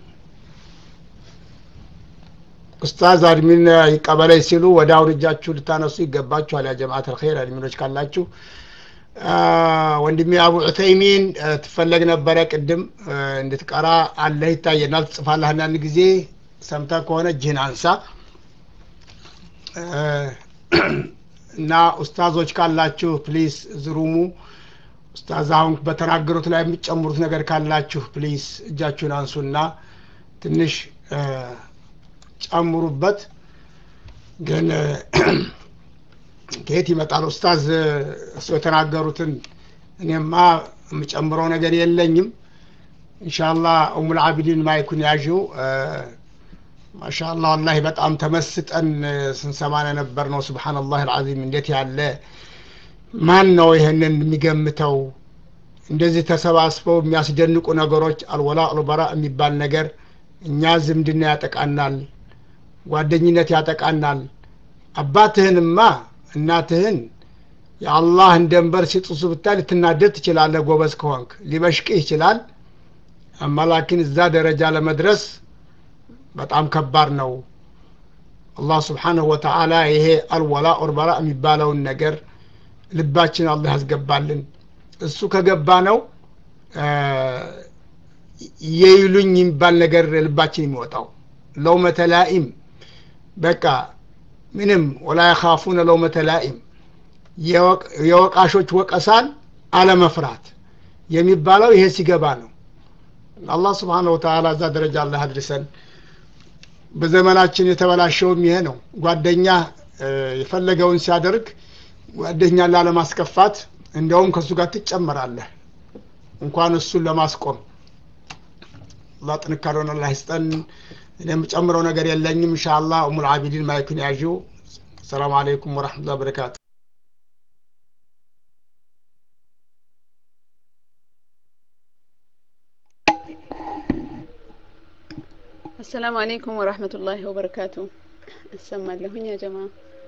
ኡስታዝ አድሚን ይቀበለኝ ሲሉ ወደ አሁን እጃችሁ ልታነሱ ይገባችኋል ያ ጀማዓት አልኸይር አድሚኖች ካላችሁ ወንድሜ አቡ ዑተይሚን ትፈለግ ነበረ ቅድም እንድትቀራ አለህ ይታየናል ትጽፋለህ አንዳንድ ጊዜ ሰምተ ከሆነ እጅህን አንሳ እና ኡስታዞች ካላችሁ ፕሊስ ዝሩሙ ኡስታዝ አሁን በተናገሩት ላይ የሚጨምሩት ነገር ካላችሁ ፕሊስ እጃችሁን አንሱና ትንሽ ጨምሩበት ግን ከየት ይመጣል ኡስታዝ እሱ የተናገሩትን እኔማ የምጨምረው ነገር የለኝም እንሻላ ኡሙል አቢዲን ማይኩን ያዥው ማሻአላህ ወላሂ በጣም ተመስጠን ስንሰማ ነበር ነው ስብሓንላህ አልዓዚም እንዴት ያለ ማን ነው ይህንን የሚገምተው እንደዚህ ተሰባስበው የሚያስደንቁ ነገሮች አልወላ አልበራ የሚባል ነገር እኛ ዝምድና ያጠቃናል ጓደኝነት ያጠቃናል አባትህንማ እናትህን የአላህን ደንበር ሲጥሱ ብታይ ልትናደድ ትችላለህ ጎበዝ ከሆንክ ሊበሽቅህ ይችላል አማላኪን እዛ ደረጃ ለመድረስ በጣም ከባድ ነው አላህ ስብሓንሁ ወተዓላ ይሄ አልወላ ኦርበራ የሚባለውን ነገር ልባችን አላህ ያስገባልን እሱ ከገባ ነው የይሉኝ የሚባል ነገር ልባችን የሚወጣው ለውመተ ላኢም በቃ ምንም ወላ የኻፉነ ለውመተ ላኢም የወቃሾች ወቀሳን አለመፍራት የሚባለው ይሄ ሲገባ ነው አላህ ስብሓን ወተዓላ እዛ ደረጃ አላህ አድርሰን በዘመናችን የተበላሸውም ይሄ ነው ጓደኛ የፈለገውን ሲያደርግ ጓደኛ ላለማስከፋት እንደውም ከእሱ ጋር ትጨመራለህ እንኳን እሱን ለማስቆም አላህ ጥንካሬውን አላህ ይስጠን እኔ የምጨምረው ነገር የለኝም እንሻላ ኡሙል አቢዲን ማይኩን ያዥው ሰላም አለይኩም ወረሕመቱላ በረካቱ አሰላሙ አለይኩም ወራህመቱላሂ ወበረካቱ እሰማለሁኝ ያ ጀማ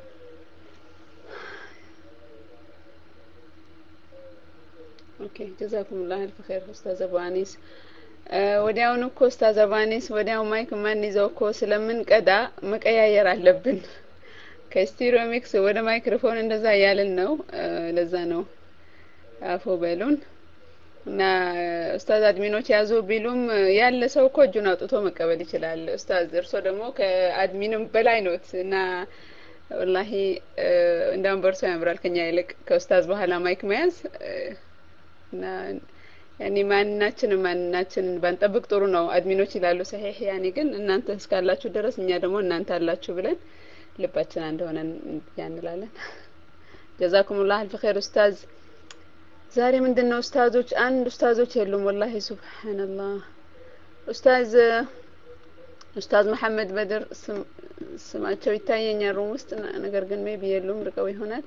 ኦኬ ጀዛኩሙላህ አልፍ ኸይር ኡስታዝ አቡአኒስ ወዲያውኑ እኮ ኡስታዝ አቡአኒስ ወዲያው ማይክ ማን ይዘው እኮ ስለምንቀዳ መቀያየር አለብን ከስቲሪዮ ሚክስ ወደ ማይክሮፎን እንደዛ እያልን ነው ለዛ ነው አፎ በሉን እና ኡስታዝ አድሚኖች ያዙ ቢሉም ያለ ሰው እኮ እጁን አውጥቶ መቀበል ይችላል። ኡስታዝ እርሶ ደግሞ ከአድሚንም በላይ ኖት እና ወላሂ እንዳውም በእርሶ ያምራል ከኛ ይልቅ ከኡስታዝ በኋላ ማይክ መያዝ እና ያኔ ማንናችንን ማንናችንን ባንጠብቅ ጥሩ ነው። አድሚኖች ይላሉ ሰሒህ ያኔ ግን እናንተ እስካላችሁ ድረስ እኛ ደግሞ እናንተ አላችሁ ብለን ልባችን አንድ ሆነን ያንላለን። ጀዛኩሙላህ አልፍ ኸይር ኡስታዝ። ዛሬ ምንድን ነው ኡስታዞች አንድ ኡስታዞች የሉም ወላሂ ሱብሃንአላህ ኡስታዝ ኡስታዝ መሐመድ በድር ስማቸው ይታየኛል ሩም ውስጥ ነገር ግን ሜቢ የሉም ርቀው ይሆናል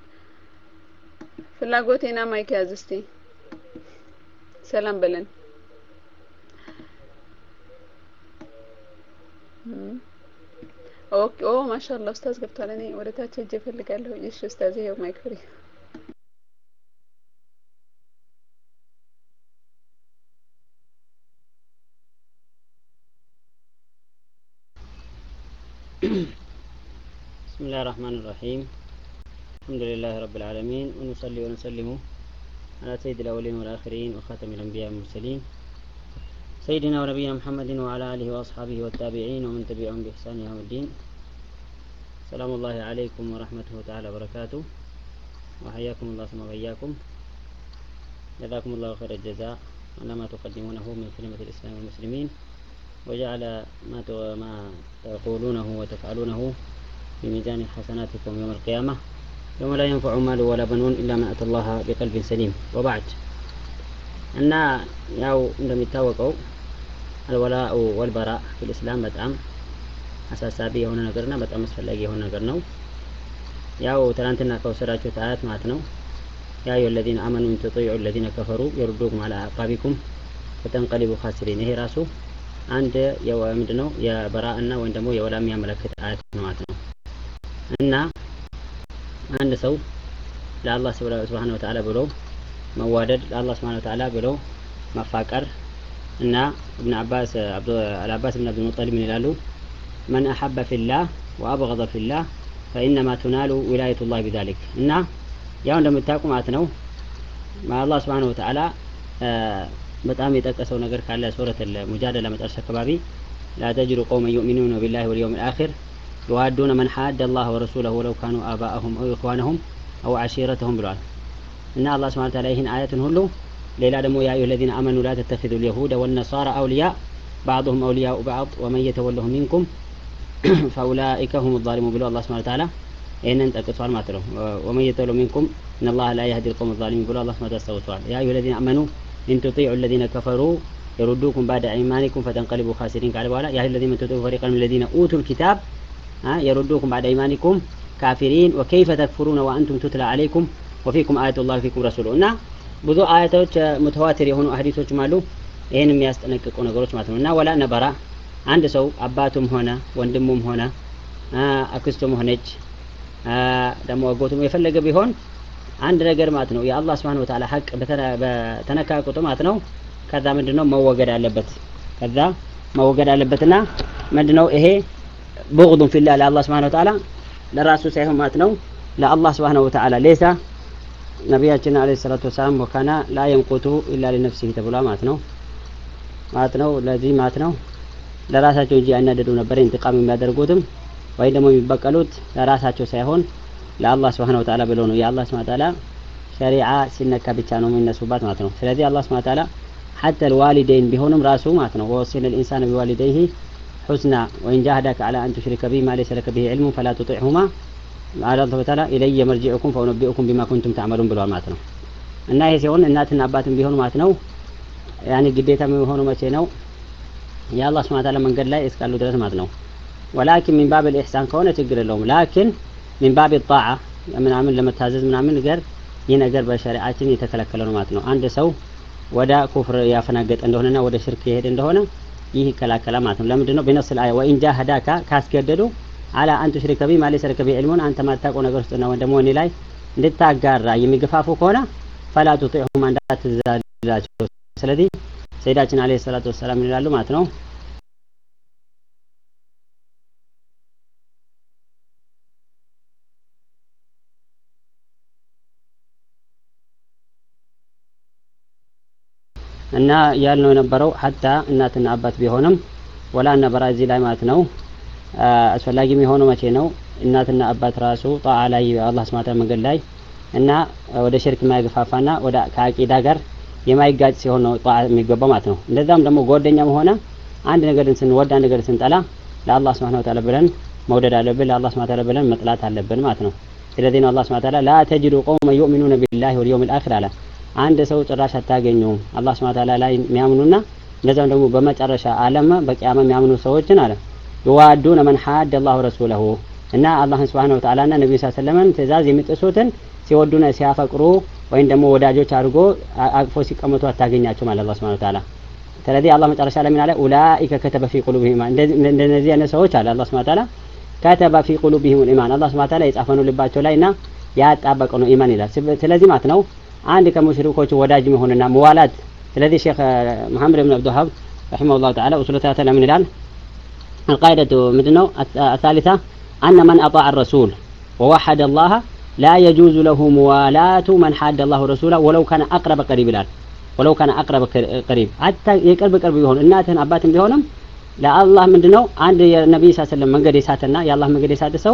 ፍላጎቴና ማይክ ያዝ እስቲ ሰላም በለን ኦኬ ኦ ማሻአላህ ኡስታዝ ገብቷል እኔ ወደ ታች ሄጄ እፈልጋለሁ እሺ ኡስታዝ ይሄው ማይክ ፍሪ بسم الله الرحمن الرحيم الحمد لله رب العالمين ونصلي ونسلم على سيد الأولين والآخرين وخاتم الأنبياء والمرسلين سيدنا ونبينا محمد وعلى آله وأصحابه والتابعين ومن تبعهم بإحسان يوم الدين سلام الله عليكم ورحمته تعالى وبركاته وحياكم الله ثم وإياكم جزاكم الله خير الجزاء على ما تقدمونه من كلمة الإسلام والمسلمين وجعل ما ما تقولونه وتفعلونه في ميزان حسناتكم يوم القيامة يوم لا ينفع مال ولا بنون إلا من أتى الله بقلب سليم وبعد እና ያው እንደሚታወቀው አልወላኡ ወልበራ ፊል እስላም በጣም አሳሳቢ የሆነ ነገርና በጣም አስፈላጊ የሆነ ነገር ነው። ያው ትናንትና ከወሰዳችሁት አያት ማለት ነው ያ አዩ الذين آمنوا إن تطيعوا الذين كفروا يردوكم على أعقابكم فتنقلبوا خاسرين ይሄ ራሱ አንድ ምንድን ነው የበራእና ወይም ደግሞ የወላ የሚያመለክት አያት ነው ማለት ነው እና አንድ ሰው ለአላህ ስብሓን ወተዓላ ብሎ መዋደድ ለአላህ ስብሓን ወተዓላ ብሎ መፋቀር እና እብን አባስ አልአባስ ብን አብዱልሙጠሊብ ምን ይላሉ መን አሐበ ፊላህ ወአብገض ፊላህ ፈኢነማ ቱናሉ ዊላየቱላህ ቢዛሊክ እና ያው እንደምታውቁ ማለት ነው አላህ ስብሓን ወተዓላ በጣም የጠቀሰው ነገር ካለ ሱረት ሙጃደላ መጨረሻ አካባቢ ላ ተጅዱ ቀውመን ዩእሚኑነ ቢላሂ ወልየውም ልአኪር يوادون من حاد الله ورسوله ولو كانوا آباءهم أو إخوانهم أو عشيرتهم ብለዋል እና አላህ ስብሐ ተዓላ ይህን አያትን ሁሉ ሌላ ደግሞ ያ አዩሀ الذين آمنوا لا تتخذوا اليهود والنصارى أولياء بعضهم أولياء بعض ومن يتولهم منكم فأولئك هم الظالمون ብሎ አላህ ስብሐ ተዓላ ይህንን ጠቅሷል ማለት ነው ومن يتولهم منكم إن الله لا يهدي القوم الظالمين ብሎ አላህ ስብሐ ተዓላ አስታውሷል ያ አዩሀ الذين آمنوا إن تطيعوا الذين كفروا يردوكم بعد أيمانكم فتنقلبوا خاسرين قال በኋላ ያ አዩሀ الذين تطيعوا فريقا من الذين أوتوا الكتاب يردوكم بعد أيمانكم كافرين وكيف تكفرون وأنتم تتلى عليكم وفيكم آية الله وفيكم رسوله እና ብዙ አያቶች ሙተዋቲር የሆኑ ሀዲሶችም አሉ ይህን የሚያስጠነቅቁ ነገሮች ማለት ነው እና ወላ ነበራ አንድ ሰው አባቱም ሆነ ወንድሙም ሆነ አክስቱም ሆነች ደግሞ አጎቱም የፈለገ ቢሆን አንድ ነገር ማለት ነው የአላህ ስብሓን ወተዓላ ሀቅ በተነካ ቁጥር ማለት ነው ከዛ ምንድን ነው መወገድ አለበት ከዛ መወገድ አለበትና ምንድን ነው ይሄ بغض في الله لله سبحانه وتعالى ለራሱ ሳይሆን ማለት ነው ለአላህ ስብሓነሁ ወተዓላ ሌሳ ነቢያችን አለ ሰላቱ ወሰላም ወካና ላ የንቁቱ ኢላ ሊነፍሲህ ተብሏል ማለት ነው ማለት ነው ለዚህ ማለት ነው ለራሳቸው እንጂ ያናደዱ ነበር ኢንትቃም የሚያደርጉትም ወይም ደግሞ የሚበቀሉት ለራሳቸው ሳይሆን ለአላህ ስብሓነሁ ወተዓላ ብለው ነው የአላህ ስብሓነሁ ወተዓላ ሸሪዓ ሲነካ ብቻ ነው የሚነሱባት ማለት ነው ስለዚህ አላህ ስብሓነሁ ወተዓላ ሐተ ልዋሊደይን ቢሆንም ራሱ ማለት ነው ወወሲነ ልኢንሳን ቢዋሊደይህ حسنى وإن جاهدك على أن تشرك بي ما ليس لك به علم فلا تطعهما قال الله تعالى إلي مرجعكم فأنبئكم بما كنتم تعملون بالوال ማለት ነው እና ይሄ ሲሆን እናትና አባትም ቢሆኑ ማለት ነው ያኔ ግዴታ የሚሆኑ መቼ ነው የአላህ ስብሐ ወተዓላ መንገድ ላይ እስካሉ ድረስ ማለት ነው ወላኪን ሚን ባብ ልኢሕሳን ከሆነ ችግር የለውም ላኪን ሚን ባብ ጣዓ ምናምን ለመታዘዝ ምናምን ነገር ይህ ነገር በሸሪአችን የተከለከለ ነው ማለት ነው አንድ ሰው ወደ ኩፍር ያፈናገጠ እንደሆነና ወደ ሽርክ የሄደ እንደሆነ ይህ ይከላከላል ማለት ነው ለምንድን ነው ቢነስ ልአያ ወኢን ጃሃዳካ ካስገደዱ አላ አን ቱሽሪከ ቢ ማ ለይሰ ለከ ቢሂ ዒልሙን አንተ ማታውቀው ነገር ውስጥ ነው ደግሞ እኔ ላይ እንድታጋራ የሚገፋፉ ከሆነ ፈላ ቱጢዑሁማ እንዳትዛላቸው ስለዚህ ሰይዳችን አለይሂ ሰላቱ ወሰላም ይላሉ ማለት ነው እና ያልነው የነበረው ሀታ እናትና አባት ቢሆንም ወላ ነበራ እዚህ ላይ ማለት ነው አስፈላጊ የሚሆነው መቼ ነው እናትና አባት ራሱ ጣዓ ላይ አላህ ስማታ መንገድ ላይ እና ወደ ሽርክ የማይገፋፋና ወደ ከአቂዳ ጋር የማይጋጭ ሲሆን ነው ጣዓ የሚገባው ማለት ነው እንደዛም ደግሞ ጓደኛም ሆነ አንድ ነገርን ስንወድ አንድ ነገር ስንጠላ ለአላህ ስብሐ ወተዓላ ብለን መውደድ አለብን ለአላህ ስብሐ ወተዓላ ብለን መጥላት አለብን ማለት ነው ስለዚህ ነው አላህ ስብሐ ወተዓላ ላ ተጅዱ ቀውመ ዩእሚኑነ ቢላሂ ወልየውም ልአኺር አለ አንድ ሰው ጭራሽ አታገኘውም አላህ ስብሐ ወተዓላ ላይ የሚያምኑና እንደዛም ደግሞ በመጨረሻ አለም በቂያማ የሚያምኑ ሰዎችን አለ ይዋዱነ መን ሐደ አላሁ ረሱለሁ እና አላህን ስብሐነ ወተዓላ ና ነቢዩ ሰለምን ትእዛዝ የሚጥሱትን ሲወዱና ሲያፈቅሩ ወይም ደግሞ ወዳጆች አድርጎ አቅፎ ሲቀመጡ አታገኛቸው ማለት አላህ ስብሐነ ወተዓላ ስለዚህ አላህ መጨረሻ ላይ ምን አለ ኡላኢከ ከተበ ፊ ቁሉብሂም እንደነዚህ አይነት ሰዎች አለ አላህ ስብሐነ ወተዓላ ከተበ ፊ ቁሉብሂም ኢማን አላህ ስብሐነ ወተዓላ የጻፈ ነው ልባቸው ላይ እና ያጣበቀ ነው ኢማን ይላል ስለዚህ ማለት ነው አንድ ከሙሽሪኮች ወዳጅ መሆንና መዋላት ስለዚህ ሼክ መሐመድ ብን አብዱልሀብ رحمه الله تعالى أصول ثلاثة من الآن القاعدة مدنو الثالثة أن من أطاع الرسول ووحد الله لا يجوز له موالاة من حاد الله ورسوله ولو كان أقرب قريب الآن ولو كان أقرب قريب حتى يقرب قرب يهون እናትህን አባትህን ቢሆንም ለአላህ ምንድነው አንድ የነቢይ ስ ስለም መንገድ የሳተና የአላህ መንገድ የሳተ ሰው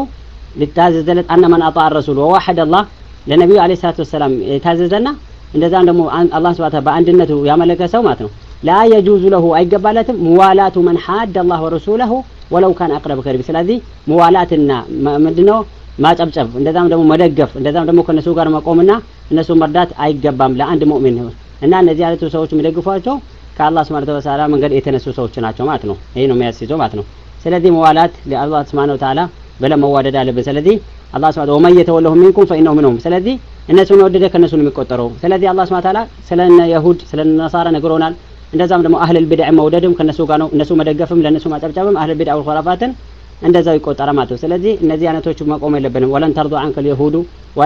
ሊታዘዘለት አነ መን አጣ ረሱል ወዋሐድ አላህ ለነቢዩ አለ ሰላቱ ወሰላም የታዘዘና እንደዛም ደግሞ አላህ ስብሐ በአንድነቱ ያመለከ ሰው ማለት ነው ላ የጁዙ ለሁ አይገባለትም ሙዋላቱ መን ሐድ አላህ ወረሱለሁ ወለው ካን አቅረብ ከሪብ ስለዚህ ሙዋላትና ምንድነው ማጨብጨብ እንደዛም ደግሞ መደገፍ እንደዛም ደግሞ ከነሱ ጋር መቆምና እነሱ መርዳት አይገባም ለአንድ ሙእሚን እና እነዚህ አይነቱ ሰዎች የሚደግፏቸው ከአላህ ስብሐነ ወተዓላ መንገድ የተነሱ ሰዎች ናቸው ማለት ነው ይሄ ነው የሚያስይዘው ማለት ነው ስለዚህ መዋላት ለአላህ ስብሐነ ወተዓላ ብለን መዋደድ አለብን ስለዚህ አላህ ስብሐ ወመን የተወለሁ ሚንኩም ፈኢነሁ ሚንሁም ስለዚህ እነሱን ወደደ ከእነሱ ነው የሚቆጠረው ስለዚህ አላህ ስብሐ ወተዓላ ስለ የሁድ ስለ ነሳራ ነግሮናል እንደዛም ደግሞ አህለል ቢድዕ መውደድም ከነሱ ጋር ነው እነሱ መደገፍም ለእነሱ ማጨብጨብም አህለል ቢድዕ ወልኹራፋትን እንደዛው ይቆጠራል ማለት ነው ስለዚህ እነዚህ አይነቶቹ መቆም የለብንም ወለን ተርዱ አንከ ልየሁዱ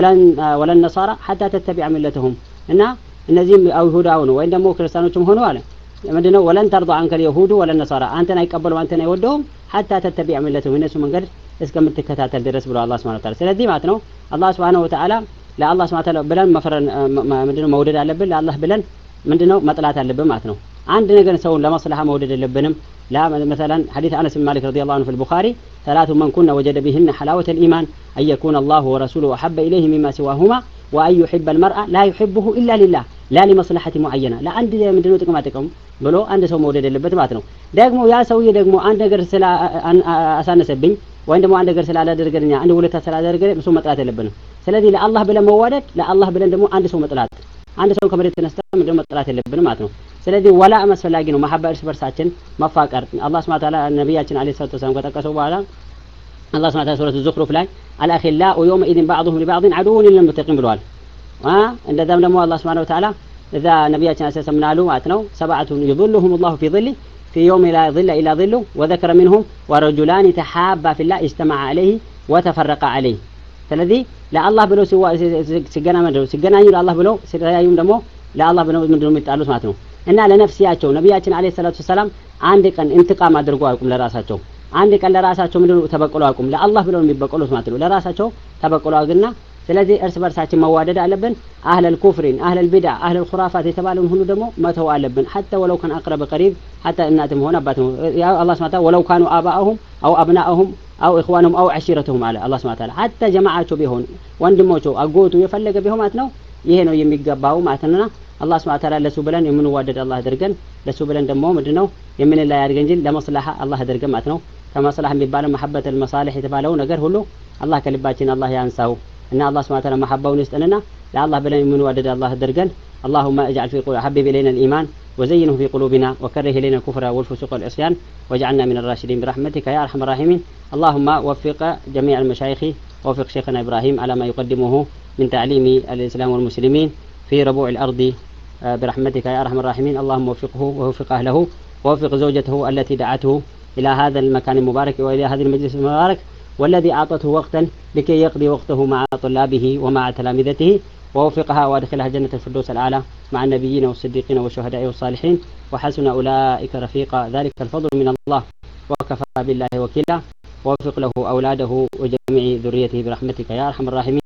ወለን ነሳራ ሐታ ተተቢዐ ሚለተሁም እና እነዚህም አይሁዳው ነው ወይም ደግሞ ክርስቲያኖችም ሆኑ አለ ምንድነው ወለን ተርዱ አንከ ልየሁዱ ወለን ነሳራ አንተን አይቀበሉም አንተን አይወደውም ሐታ ተተቢዐ ሚለተሁም እነሱ መንገድ እስከምትከታተል ድረስ ብሎ አላህ ስብሐ ወተዓላ ስለዚህ ማለት ነው አላህ ስብሐ ወተዓላ ለአላህ ስብሐ ወተዓላ ብለን መፍረን ምንድነው መውደድ አለብን ለአላህ ብለን ምንድነው መጥላት አለብን ማለት ነው አንድ ነገር ሰውን ለመصلحة መውደድ የለብንም لا مثلا حديث أنس بن مالك رضي الله عنه في البخاري ثلاث من كنا وجد بهن حلاوة الإيمان أن يكون الله ورسوله أحب إليه مما سواهما وأن يحب المرأة لا يحبه إلا لله لا لمصلحة معينة لا عند ምንድነው ጥቅማ ጥቅም ብሎ አንድ ሰው መውደድ የለበት ማለት ነው ደግሞ ያ ሰውዬ ደግሞ አንድ ነገር ስላ አሳነሰብኝ ወይም ደግሞ አንድ ነገር ስላላደረገልኝ አንድ ውለታ ስላላደረገልኝ እሱ መጥላት የለብንም ስለዚህ ለአላህ ብለን መዋደድ ለአላህ ብለን ደግሞ አንድ ሰው መጥላት አንድ ሰው ከመሬት ተነስተ ምንድነው መጥላት የለብንም ማለት ነው ስለዚህ ወላ አስፈላጊ ነው መሐባ እርስ በርሳችን መፋቀር አላህ ስብሐ ወተዓላ ነቢያችን አለይሂ ሰላቱ ወሰላም ከጠቀሰው በኋላ አላህ ስብሐ ወተዓላ ሱረቱ ዙኽሩፍ ላይ አልአኺላኡ የውመኢዝን ባዕዱሁም ሊባዕድን ዐዱውን ሊልሙተቂን ብለዋል እንደዛም ደግሞ አላህ ስብሐ ወተዓላ እዛ ነቢያችን አለይሂ ሰላም ምናሉ ማለት ነው ሰብዓቱን ይظልሁም ላሁ ፊ ظሊ في يوم لا ظل إلا ظله وذكر منهم ورجلان تحابا في الله اجتمع عليه وتفرق عليه ስለዚህ ለአላህ ብለው ሲገና ምንድነው ሲገናኙ ለአላህ ብለው ሲለያዩም ደግሞ ለአላህ ብለው ምንድነው የሚጣሉት ማለት ነው እና ለነፍሲያቸው ነቢያችን አለይሂ ሰላቱ ሰላም አንድ ቀን እንትቃም አድርጎ አያውቁም ለራሳቸው አንድ ቀን ለራሳቸው ምንድነው ተበቅሎ አያውቁም ለአላህ ብለው የሚበቀሉት ማለት ነው ለራሳቸው ተበቅሎ አግና ስለዚህ እርስ በርሳችን መዋደድ አለብን አህለል ኩፍሪን አህለል ቢድዓ አህለል ኹራፋት የተባለውን ሁሉ ደግሞ መተው አለብን ሐታ ወለው ከን አቅረበ ቀሪብ ሐታ እናትም ሆነ አባትም ያ አላህ ስብሐ ወለው ካኑ አባአሁም አው አብናአሁም አው ኢኽዋኑም አው ዐሺረቱሁም አለ አላህ ስብሐ ወተዓላ ሐታ ጀማዓቸው ቢሆን ወንድሞቸው አጎቱ የፈለገ ቢሆን ማለት ነው ይሄ ነው የሚገባው ማለት ነውና አላህ ስብሐ ወተዓላ ለሱ ብለን የምንዋደድ አላህ አድርገን ለሱ ብለን ደግሞ ምንድነው የምንለያይ አድርገን እንጂ ለመስላሃ አላህ አድርገን ማለት ነው ከመስላህ የሚባለው መሐበት አልመሳሊህ የተባለው ነገር ሁሉ አላህ ከልባችን አላህ ያንሳው እና አላህ ስብሐ ወተዓላ መሐባውን ይስጠንና ለአላህ ብለን የምንዋደድ አላህ አድርገን اللهم اجعل في قلوب حبب الينا الايمان وزينه في قلوبنا وكره الينا الكفر والفسوق والعصيان واجعلنا من الراشدين برحمتك يا ارحم الراحمين اللهم وفق جميع المشايخ ووفق شيخنا ابراهيم على ما يقدمه من تعليم الاسلام والمسلمين في ربوع الارض برحمتك يا ارحم الراحمين اللهم وفقه ووفق اهله ووفق زوجته التي دعته الى هذا المكان المبارك والى هذا المجلس المبارك والذي اعطته وقتا لكي يقضي وقته مع طلابه ومع تلامذته ووفقها وادخلها جنة الفردوس الأعلى مع النبيين والصديقين والشهداء والصالحين وحسن أولئك رفيقا ذلك الفضل من الله وكفى بالله وكيلا ووفق له أولاده وجميع ذريته برحمتك يا أرحم الراحمين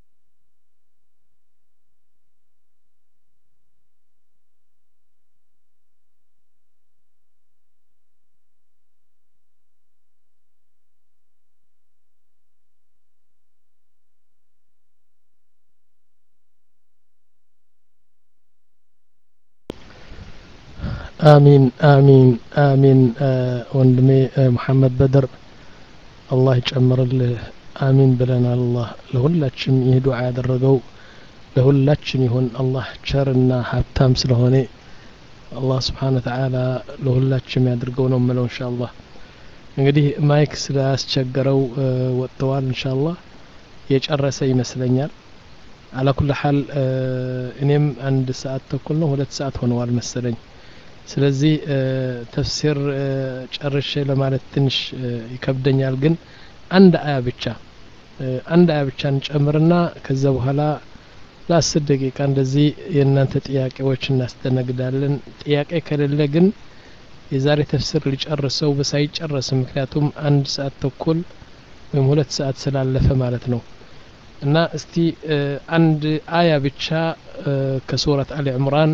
አሚን አሚን አሚን ወንድሜ ሙሐመድ በድር አላህ ይጨምርልህ አሚን ብለናል አላህ ለሁላችን ይህ ዱዓ ያደረገው ለሁላችን ይሁን አላህ ቸርና ሀብታም ስለሆነ አላህ ስብሓን ተዓላ ለሁላችን ያድርገው ነው ምለው እንሻ አላህ እንግዲህ ማይክ ስላስቸገረው ወጥተዋል እንሻ አላህ የጨረሰ ይመስለኛል አላ ኩል ሀል እኔም አንድ ሰዓት ተኩል ነው ሁለት ሰዓት ሆነዋል መሰለኝ ስለዚህ ተፍሲር ጨርሼ ለማለት ትንሽ ይከብደኛል ግን አንድ አያ ብቻ አንድ አያ ብቻ እንጨምርና ከዛ በኋላ ለአስር ደቂቃ እንደዚህ የእናንተ ጥያቄዎች እናስተናግዳለን ጥያቄ ከሌለ ግን የዛሬ ተፍሲር ሊጨርሰው ሳይጨረስም ምክንያቱም አንድ ሰዓት ተኩል ወይም ሁለት ሰዓት ስላለፈ ማለት ነው እና እስቲ አንድ አያ ብቻ ከሱረት አሊ ዕምራን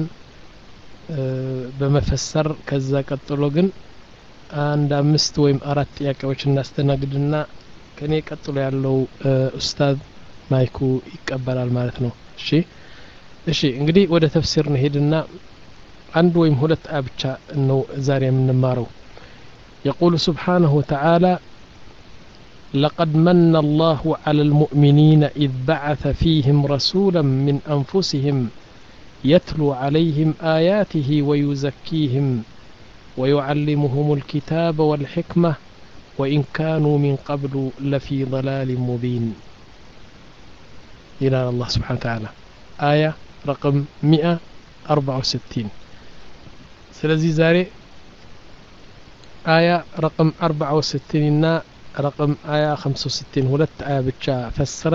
በመፈሰር ከዛ ቀጥሎ ግን አንድ አምስት ወይም አራት ጥያቄዎች እናስተናግድና ከኔ ቀጥሎ ያለው ኡስታዝ ማይኩ ይቀበላል ማለት ነው እሺ እሺ እንግዲህ ወደ ተፍሲር እንሄድና አንድ ወይም ሁለት አያ ብቻ ነው ዛሬ የምንማረው يقول سبحانه وتعالى لقد من الله على المؤمنين إذ بعث فيهم رسولا من أنفسهم يتلو عليهم آياته ويزكيهم ويعلمهم الكتاب والحكمة وإن كانوا من قبل لفي ضلال مبين إلى الله سبحانه وتعالى آية رقم 164 سلزي زاري آية رقم 64 رقم آية 65 ولت آية بتشا فسرا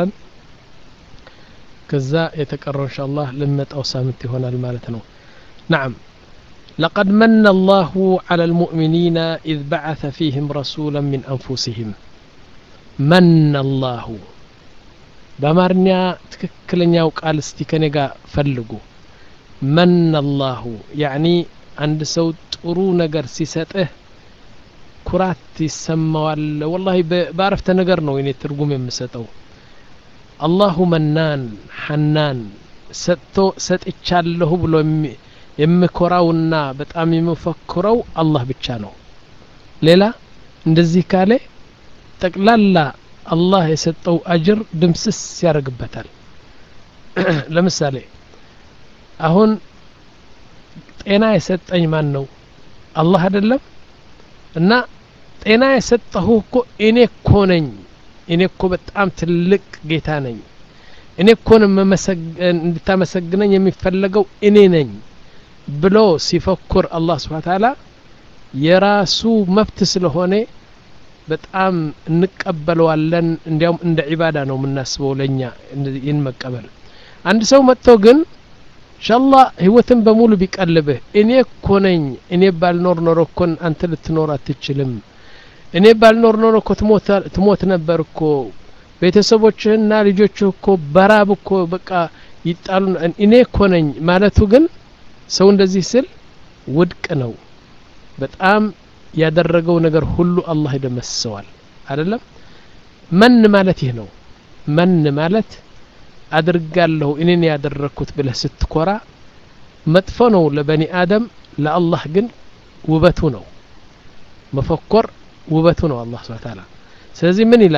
كذا يتكرر إن شاء الله لمة أو سامت هنا المالتنا نعم لقد من الله على المؤمنين إذ بعث فيهم رسولا من أنفسهم من الله بأمارنيا تككلنيا وقال استيكنيغا فلقوا من الله يعني عند سو ጥሩ ነገር ሲሰጥህ ኩራት ይሰማዋል ወላሂ ባረፍተ ነገር ነው እኔ ትርጉም የምሰጠው አላሁ መናን ሐናን ሰጥቶ ሰጥቻለሁ ብሎ የምኮራውና በጣም የምፈክረው አላህ ብቻ ነው ሌላ እንደዚህ ካለ ጠቅላላ አላህ የሰጠው አጅር ድምስስ ያደርግበታል ለምሳሌ አሁን ጤና የሰጠኝ ማን ነው አላህ አይደለም እና ጤና የሰጠሁ እኮ እኔ እኮ ነኝ እኔ እኮ በጣም ትልቅ ጌታ ነኝ እኔ እኮን እንድታመሰግነኝ የሚፈለገው እኔ ነኝ ብሎ ሲፈኩር አላህ ስብሓ ታላ የራሱ መብት ስለሆነ በጣም እንቀበለዋለን እንዲያውም እንደ ዒባዳ ነው የምናስበው ለእኛ ይህን መቀበል አንድ ሰው መጥቶ ግን እንሻላ ህይወትን በሙሉ ቢቀልብህ እኔ እኮ ነኝ እኔ ባልኖር ኖሮ እኮን አንተ ልትኖር አትችልም እኔ ባልኖር ኖሮ እኮ ትሞት ነበር እኮ ቤተሰቦችህና ልጆችህ እኮ በራብ እኮ በቃ ይጣሉ እኔ እኮ ነኝ ማለቱ ግን ሰው እንደዚህ ስል ውድቅ ነው በጣም ያደረገው ነገር ሁሉ አላህ ይደመስሰዋል አይደለም መን ማለት ይህ ነው መን ማለት አድርጋለሁ እኔን ያደረግኩት ብለህ ስትኮራ መጥፎ ነው ለበኒ አደም ለአላህ ግን ውበቱ ነው መፈኮር ውበቱ ነው አላህ ስብሐ ተዓላ ስለዚህ ምን ይላል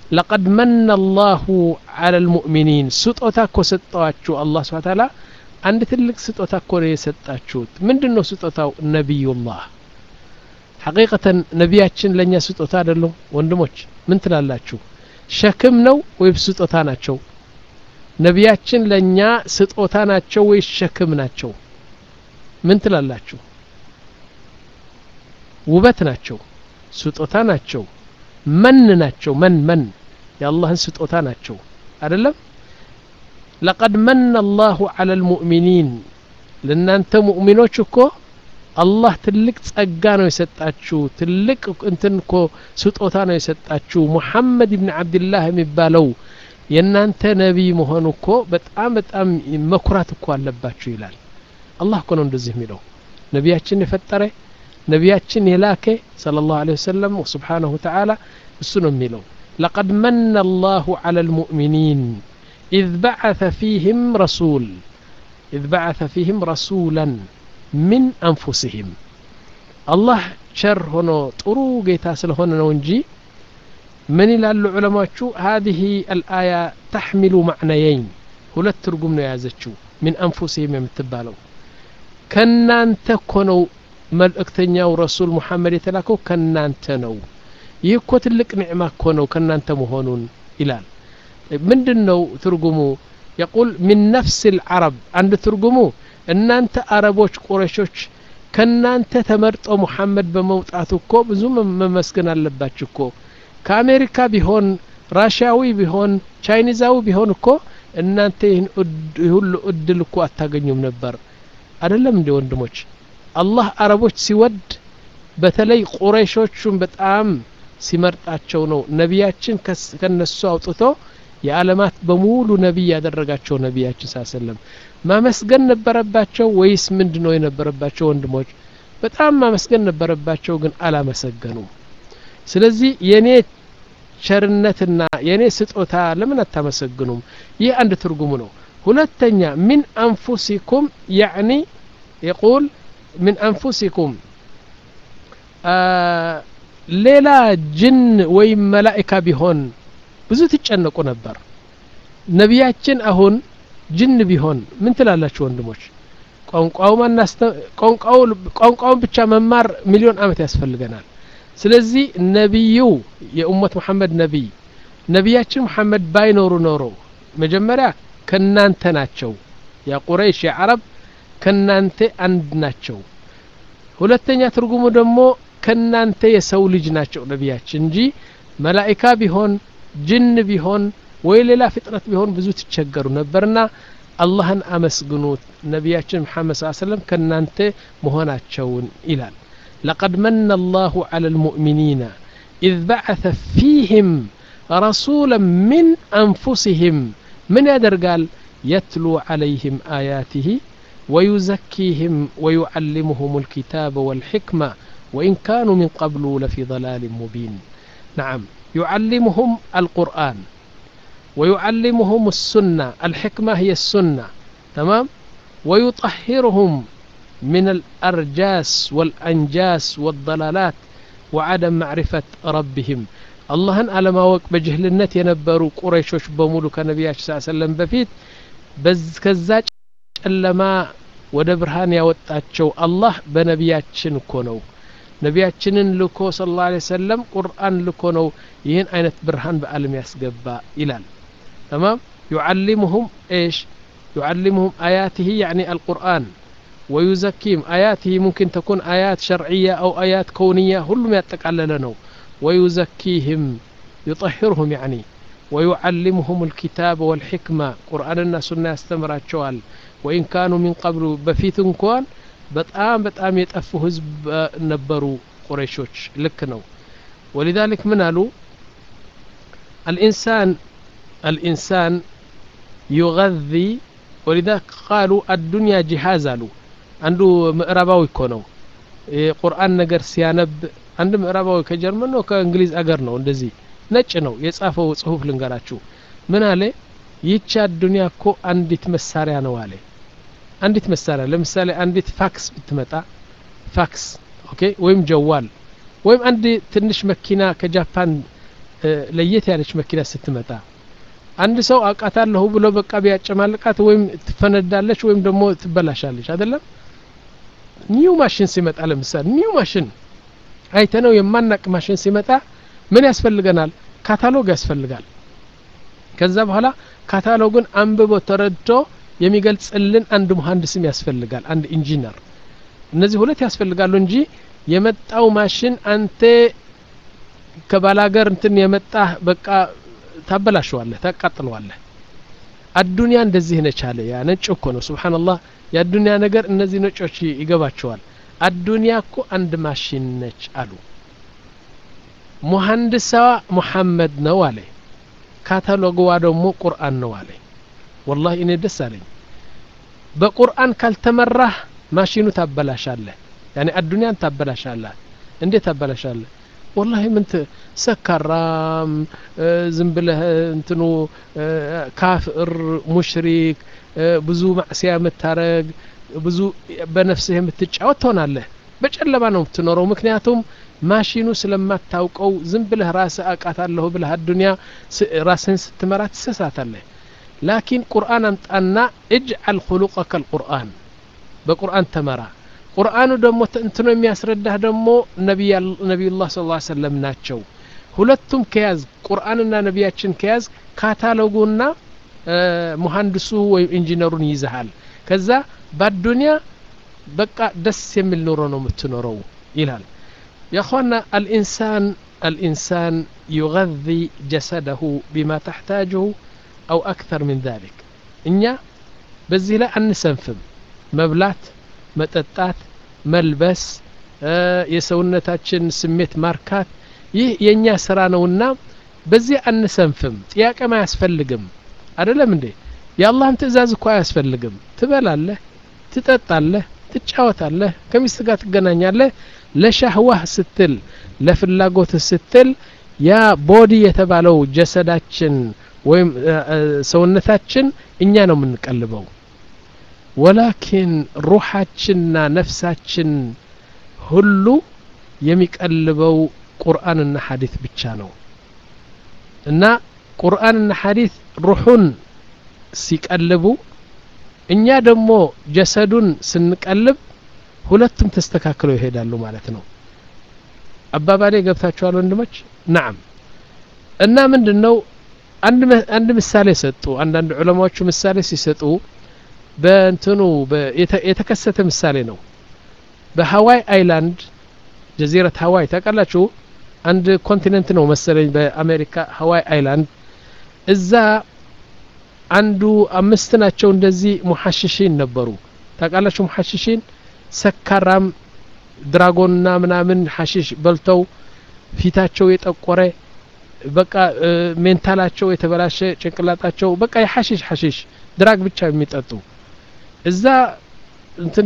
ለቀድ መነ አላሁ አላ ልሙእሚኒን ስጦታ እኮ ሰጠዋችሁ አላህ ስብሓ ታላ አንድ ትልቅ ስጦታ እኮ ነው የሰጣችሁት ምንድን ነው ስጦታው ነቢዩላህ ሐቂቀተን ነቢያችን ለእኛ ስጦታ አይደሉም ወንድሞች ምን ትላላችሁ ሸክም ነው ወይም ስጦታ ናቸው ነቢያችን ለእኛ ስጦታ ናቸው ወይስ ሸክም ናቸው ምን ትላላችሁ ውበት ናቸው ስጦታ ናቸው መን ናቸው መን መን የአላህን ስጦታ ናቸው አይደለም ለቀድ መነ አላሁ አላ ልሙእሚኒን ለእናንተ ሙእሚኖች እኮ አላህ ትልቅ ጸጋ ነው የሰጣችሁ ትልቅ እንትን እኮ ስጦታ ነው የሰጣችሁ ሙሐመድ ብን ዓብድላህ የሚባለው የእናንተ ነቢይ መሆኑ እኮ በጣም በጣም መኩራት እኮ አለባችሁ ይላል አላህ እኮ ነው እንደዚህ የሚለው ነቢያችን የፈጠረ ነቢያችን የላከ صلى الله عليه وسلم سبحانه وتعالى እሱ ነው የሚለው لقد من الله على المؤمنين إذ بعث فيهم رسول إذ بعث فيهم رسولا من أنفسهم الله شر هنا ጥሩ ጌታ ስለሆነ ነው እንጂ ምን ይላሉ ዑለማዎቹ هذه الآية تحمل معنيين ሁለት ትርጉም ነው የያዘችው من أنفسهم የምትባለው ከናንተ እኮ ነው መልእክተኛው ረሱል ሙሐመድ የተላከው ከናንተ ነው ይህ እኮ ትልቅ ኒዕማ እኮ ነው ከናንተ መሆኑን ይላል ምንድን ነው ትርጉሙ የቁል ሚን ነፍስ ልዓረብ አንድ ትርጉሙ እናንተ አረቦች ቁረሾች ከናንተ ተመርጦ ሙሐመድ በመውጣቱ እኮ ብዙ መመስገን አለባችሁ እኮ ከአሜሪካ ቢሆን ራሽያዊ ቢሆን ቻይኒዛዊ ቢሆን እኮ እናንተ ይህን ሁሉ እድል እኮ አታገኙም ነበር አይደለም እንዲ ወንድሞች አላህ አረቦች ሲወድ በተለይ ቁረይሾቹን በጣም ሲመርጣቸው ነው ነቢያችን ከነሱ አውጥቶ የዓለማት በሙሉ ነቢይ ያደረጋቸው ነቢያችን ሳሰለም ማመስገን ነበረባቸው ወይስ ምንድ ነው የነበረባቸው ወንድሞች በጣም ማመስገን ነበረባቸው ግን አላመሰገኑም ስለዚህ የኔ ቸርነትና የኔ ስጦታ ለምን አታመሰግኑም ይህ አንድ ትርጉሙ ነው ሁለተኛ ሚን አንፉሲኩም ያዕኒ የቁል من أنفسكم ሌላ ጅን ወይም መላኢካ ቢሆን ብዙ ትጨነቁ ነበር ነቢያችን አሁን ጅን ቢሆን ምን ትላላችሁ ወንድሞች ቋንቋውን ብቻ መማር ሚሊዮን አመት ያስፈልገናል ስለዚህ ነቢዩ የኡመት መሐመድ ነቢይ ነቢያችን መሐመድ ባይኖሩ ኖሮ መጀመሪያ ከናንተ ናቸው ያ ቁረይሽ የዓረብ ከናንተ አንድ ናቸው ሁለተኛ ትርጉሙ ደግሞ ከናንተ የሰው ልጅ ናቸው ነቢያችን እንጂ መላኢካ ቢሆን ጅን ቢሆን ወይ ሌላ ፍጥረት ቢሆን ብዙ ትቸገሩ ነበርና አላህን አመስግኑት ነቢያችን መሐመድ ስ ሰለም ከናንተ መሆናቸውን ይላል لقد من الله على المؤمنين إذ بعث فيهم رسولا من أنفسهم من يدرقال يتلو عليهم آياته ويزكيهم ويعلمهم الكتاب والحكمة وإن كانوا من قبل لفي ضلال مبين نعم يعلمهم القرآن ويعلمهم السنة الحكمة هي السنة تمام ويطهرهم من الأرجاس والأنجاس والضلالات وعدم معرفة ربهم اللهن على ما وق بجهلነት የነበሩ ቁረይሾች በሙሉ ከነቢያችን ስ ሰለም በፊት ከዛጭ ጨለማ ወደ ብርሃን ያወጣቸው አላህ በነቢያችን እኮ ነው ነቢያችንን ልኮ ስለ ላ ሰለም ቁርአን ልኮ ነው ይህን አይነት ብርሃን በአለም ያስገባ ይላል ተማም ዩዓሊሙሁም ايش يعلمهم آياته يعني القرآن ويزكيهم آياته ممكن تكون آيات شرعية أو آيات كونية كلهم يتقلل نو ويزكيهم يطهرهم يعني ويعلمهم الكتاب والحكمة قرآننا سنة استمرات شوال وإن كانوا من قبل بفيت እንኳን በጣም በጣም የጠፉ ህዝብ ነበሩ ቁረይሾች ልክ ነው ولذلك ምን አሉ الإنسان الإنسان يغذي ولذلك قالوا الدنيا جهاز አሉ አንዱ ምዕራባዊ እኮ ነው የቁርአን ነገር ሲያነብ አንድ ምዕራባዊ ከጀርመን ነው ከእንግሊዝ አገር ነው እንደዚህ ነጭ ነው የጻፈው ጽሁፍ ልንገራችሁ ምን አለ ይህች አዱኒያ እኮ አንዲት መሳሪያ ነው አለ አንዲት መሳሪያ ለምሳሌ አንዲት ፋክስ ብትመጣ ፋክስ ኦኬ ወይም ጀዋል ወይም አንድ ትንሽ መኪና ከጃፓን ለየት ያለች መኪና ስትመጣ አንድ ሰው አውቃታለሁ ብሎ በቃ ቢያጨማልቃት ወይም ትፈነዳለች ወይም ደግሞ ትበላሻለች አይደለም ኒው ማሽን ሲመጣ ለምሳሌ ኒው ማሽን አይተነው የማናቅ ማሽን ሲመጣ ምን ያስፈልገናል ካታሎግ ያስፈልጋል ከዛ በኋላ ካታሎግን አንብቦ ተረድቶ የሚገልጽልን አንድ መሀንዲስም ያስፈልጋል አንድ ኢንጂነር እነዚህ ሁለት ያስፈልጋሉ እንጂ የመጣው ማሽን አንተ ከባላገር እንትን የመጣ በቃ ታበላሸዋለህ ታቃጥለዋለህ አዱንያ እንደዚህ ነች አለ ያ ነጭ እኮ ነው ስብሓንላህ የአዱንያ ነገር እነዚህ ነጮች ይገባቸዋል አዱንያ እኮ አንድ ማሽን ነች አሉ ሙሀንድሳዋ ሙሐመድ ነው አለ ካታሎግዋ ደግሞ ቁርአን ነው አለ ወላሂ እኔ ደስ አለኝ በቁርአን ካልተመራህ ማሽኑ ታበላሻለህ ያኔ አዱንያን ታበላሻለህ እንዴት ታበላሻለህ ወላሂ ምን ሰካራም ዝም ብለህ እንትኑ ካፍር ሙሽሪክ ብዙ ማዕስያ የምታረግ ብዙ በነፍስህ የምትጫወት ትሆናለህ በጨለማ ነው የምትኖረው ምክንያቱም ማሽኑ ስለማታውቀው ዝም ብለህ ራስህ አቃታለሁ ብለህ አዱንያ ራስህን ስትመራ ትሰሳታለህ ላኪን ቁርአን አምጣና እጅዓል ኩሉቀከ ልቁርአን በቁርአን ተመራ ቁርአኑ ደግሞ እንትኖ የሚያስረዳህ ደግሞ ነቢዩላህ ስ ሰለም ናቸው ሁለቱም ከያዝ ቁርአንና ነቢያችን ከያዝ ካታሎጉና ሙሀንድሱ ወይም ኢንጂነሩን ይዘሃል ከዛ በአዱንያ በቃ ደስ የሚል ኑሮ ነው የምትኖረው ይላል የእخوانا الإنسان الإنسان يغذي جسده بما تحتاجه أو أكثر من ذلك እኛ በዚህ ላይ አንሰንፍም መብላት መጠጣት መልበስ የሰውነታችን ስሜት ማርካት ይህ የእኛ ስራ ነውና በዚህ አንሰንፍም ጥያቄም አያስፈልግም አደለም እንዴ የአላህም ትእዛዝ እኮ አያስፈልግም ትበላለህ ትጠጣለህ ትጫወታለህ ከሚስት ጋር ትገናኛለህ ለሻህዋህ ስትል ለፍላጎትህ ስትል ያ ቦዲ የተባለው ጀሰዳችን ወይም ሰውነታችን እኛ ነው የምንቀልበው ወላኪን ሩሓችንና ነፍሳችን ሁሉ የሚቀልበው ቁርአንና ሐዲት ብቻ ነው እና ቁርአንና ሐዲት ሩሑን ሲቀልቡ እኛ ደግሞ ጀሰዱን ስንቀልብ ሁለቱም ተስተካክለው ይሄዳሉ ማለት ነው አባባሌ ገብታችኋል ወንድሞች ናም እና ምንድን ነው አንድ ምሳሌ ሰጡ አንዳንድ ዑለማዎቹ ምሳሌ ሲሰጡ በእንትኑ የተከሰተ ምሳሌ ነው በሀዋይ አይላንድ ጀዚረት ሀዋይ ታውቃላችሁ አንድ ኮንቲኔንት ነው መሰለኝ በአሜሪካ ሀዋይ አይላንድ እዛ አንዱ አምስት ናቸው እንደዚህ ሙሐሽሺን ነበሩ ታውቃላችሁ ሙሐሽሺን ሰካራም ድራጎንና ምናምን ሐሺሽ በልተው ፊታቸው የጠቆረ በቃ ሜንታላቸው የተበላሸ ጭንቅላጣቸው በቃ የሐሺሽ ሐሺሽ ድራግ ብቻ የሚጠጡ እዛ እንትን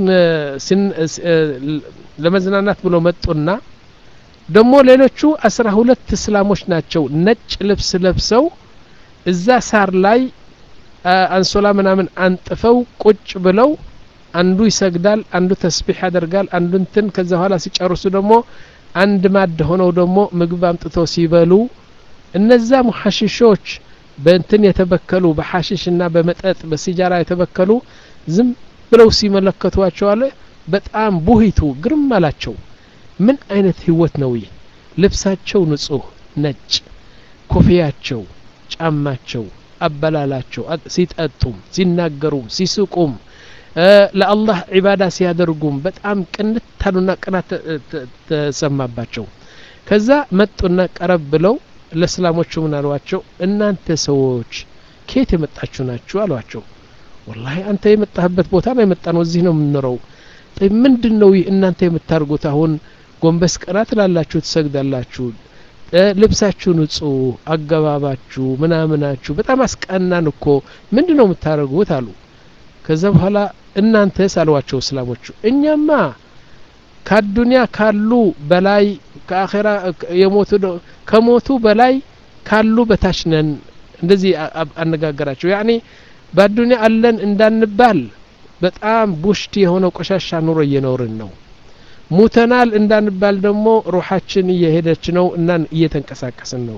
ለመዝናናት ብሎ መጡና ደግሞ ሌሎቹ አስራ ሁለት እስላሞች ናቸው ነጭ ልብስ ለብሰው እዛ ሳር ላይ አንሶላ ምናምን አንጥፈው ቁጭ ብለው አንዱ ይሰግዳል አንዱ ተስቢሕ ያደርጋል አንዱ እንትን ከዛ በኋላ ሲጨርሱ ደግሞ አንድ ማድ ሆነው ደግሞ ምግብ አምጥተው ሲበሉ እነዛ ሙሐሽሾች በእንትን የተበከሉ በሐሽሽና በመጠጥ በሲጃራ የተበከሉ ዝም ብለው ሲመለከቷቸው አለ በጣም ቡሂቱ ግርም አላቸው ምን አይነት ህይወት ነው ይህ ልብሳቸው ንጹህ ነጭ ኮፍያቸው ጫማቸው አበላላቸው ሲጠጡም ሲናገሩም ሲስቁም ለአላህ ዒባዳ ሲያደርጉም በጣም ቅንታሉና ቅናት ተሰማባቸው ከዛ መጡና ቀረብ ብለው ለእስላሞቹ ምን አሏቸው እናንተ ሰዎች ከየት የመጣችሁ ናችሁ አሏቸው ወላሂ አንተ የመጣህበት ቦታ ነው የመጣ ነው እዚህ ነው የምንኖረው ምንድን ነው ይህ እናንተ የምታደርጉት አሁን ጎንበስ ቀና ትላላችሁ ትሰግዳላችሁ ልብሳችሁ ንጹህ አገባባችሁ ምናምናችሁ በጣም አስቀናን እኮ ምንድን ነው የምታደርጉት አሉ ከዛ በኋላ እናንተስ አሏቸው እስላሞቹ እኛማ ከአዱንያ ካሉ በላይ ከአኼራ የሞቱ ከሞቱ በላይ ካሉ በታች ነን እንደዚህ አነጋገራቸው ያኔ በአዱንያ አለን እንዳንባል በጣም ቡሽት የሆነ ቆሻሻ ኑሮ እየኖርን ነው ሙተናል እንዳንባል ደግሞ ሩሓችን እየሄደች ነው እና እየተንቀሳቀስን ነው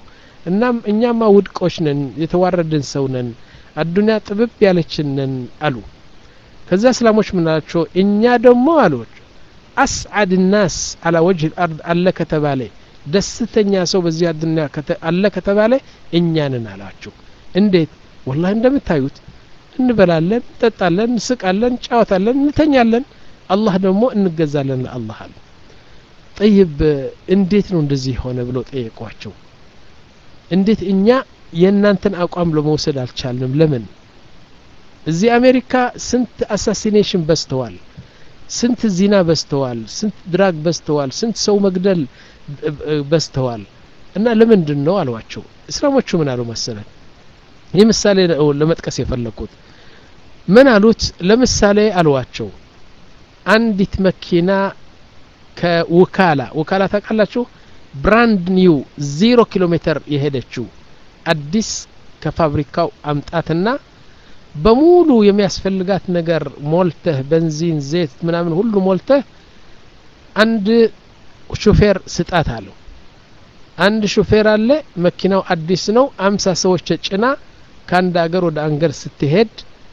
እናም እኛማ ውድቆች ነን የተዋረድን ሰው ነን አዱንያ ጥብብ ያለችን ነን አሉ ከዛ እስላሞች ምን አላቸው እኛ ደግሞ አሉት አስዓድ ናስ አላ ወጅህ ልአርድ አለ ከተባለ ደስተኛ ሰው በዚህ አዱንያ አለ ከተባለ እኛንን አላቸው እንዴት ወላሂ እንደምታዩት እንበላለን እንጠጣለን እንስቃለን እንጫወታለን እንተኛለን አላህ ደግሞ እንገዛለን ለአላህ አሉ ጠይብ እንዴት ነው እንደዚህ ሆነ ብለው ጠየቋቸው እንዴት እኛ የእናንተን አቋም ለመውሰድ አልቻልንም ለምን እዚህ አሜሪካ ስንት አሳሲኔሽን በዝተዋል ስንት ዚና በዝተዋል ስንት ድራግ በዝተዋል ስንት ሰው መግደል በዝተዋል እና ለምንድን ነው አሏቸው እስላሞቹ ምን አሉ መሰለን ይህ ምሳሌ ነው ለመጥቀስ የፈለግኩት ምን አሉት ለምሳሌ አልዋቸው አንዲት መኪና ከውካላ ውካላ ታውቃላችሁ ብራንድ ኒው ዜሮ ኪሎ ሜትር የሄደችው አዲስ ከፋብሪካው አምጣትና በሙሉ የሚያስፈልጋት ነገር ሞልተህ በንዚን ዘይት ምናምን ሁሉ ሞልተህ አንድ ሹፌር ስጣት አለው አንድ ሹፌር አለ መኪናው አዲስ ነው አምሳ ሰዎች ጭና ከአንድ አገር ወደ አንገር ስትሄድ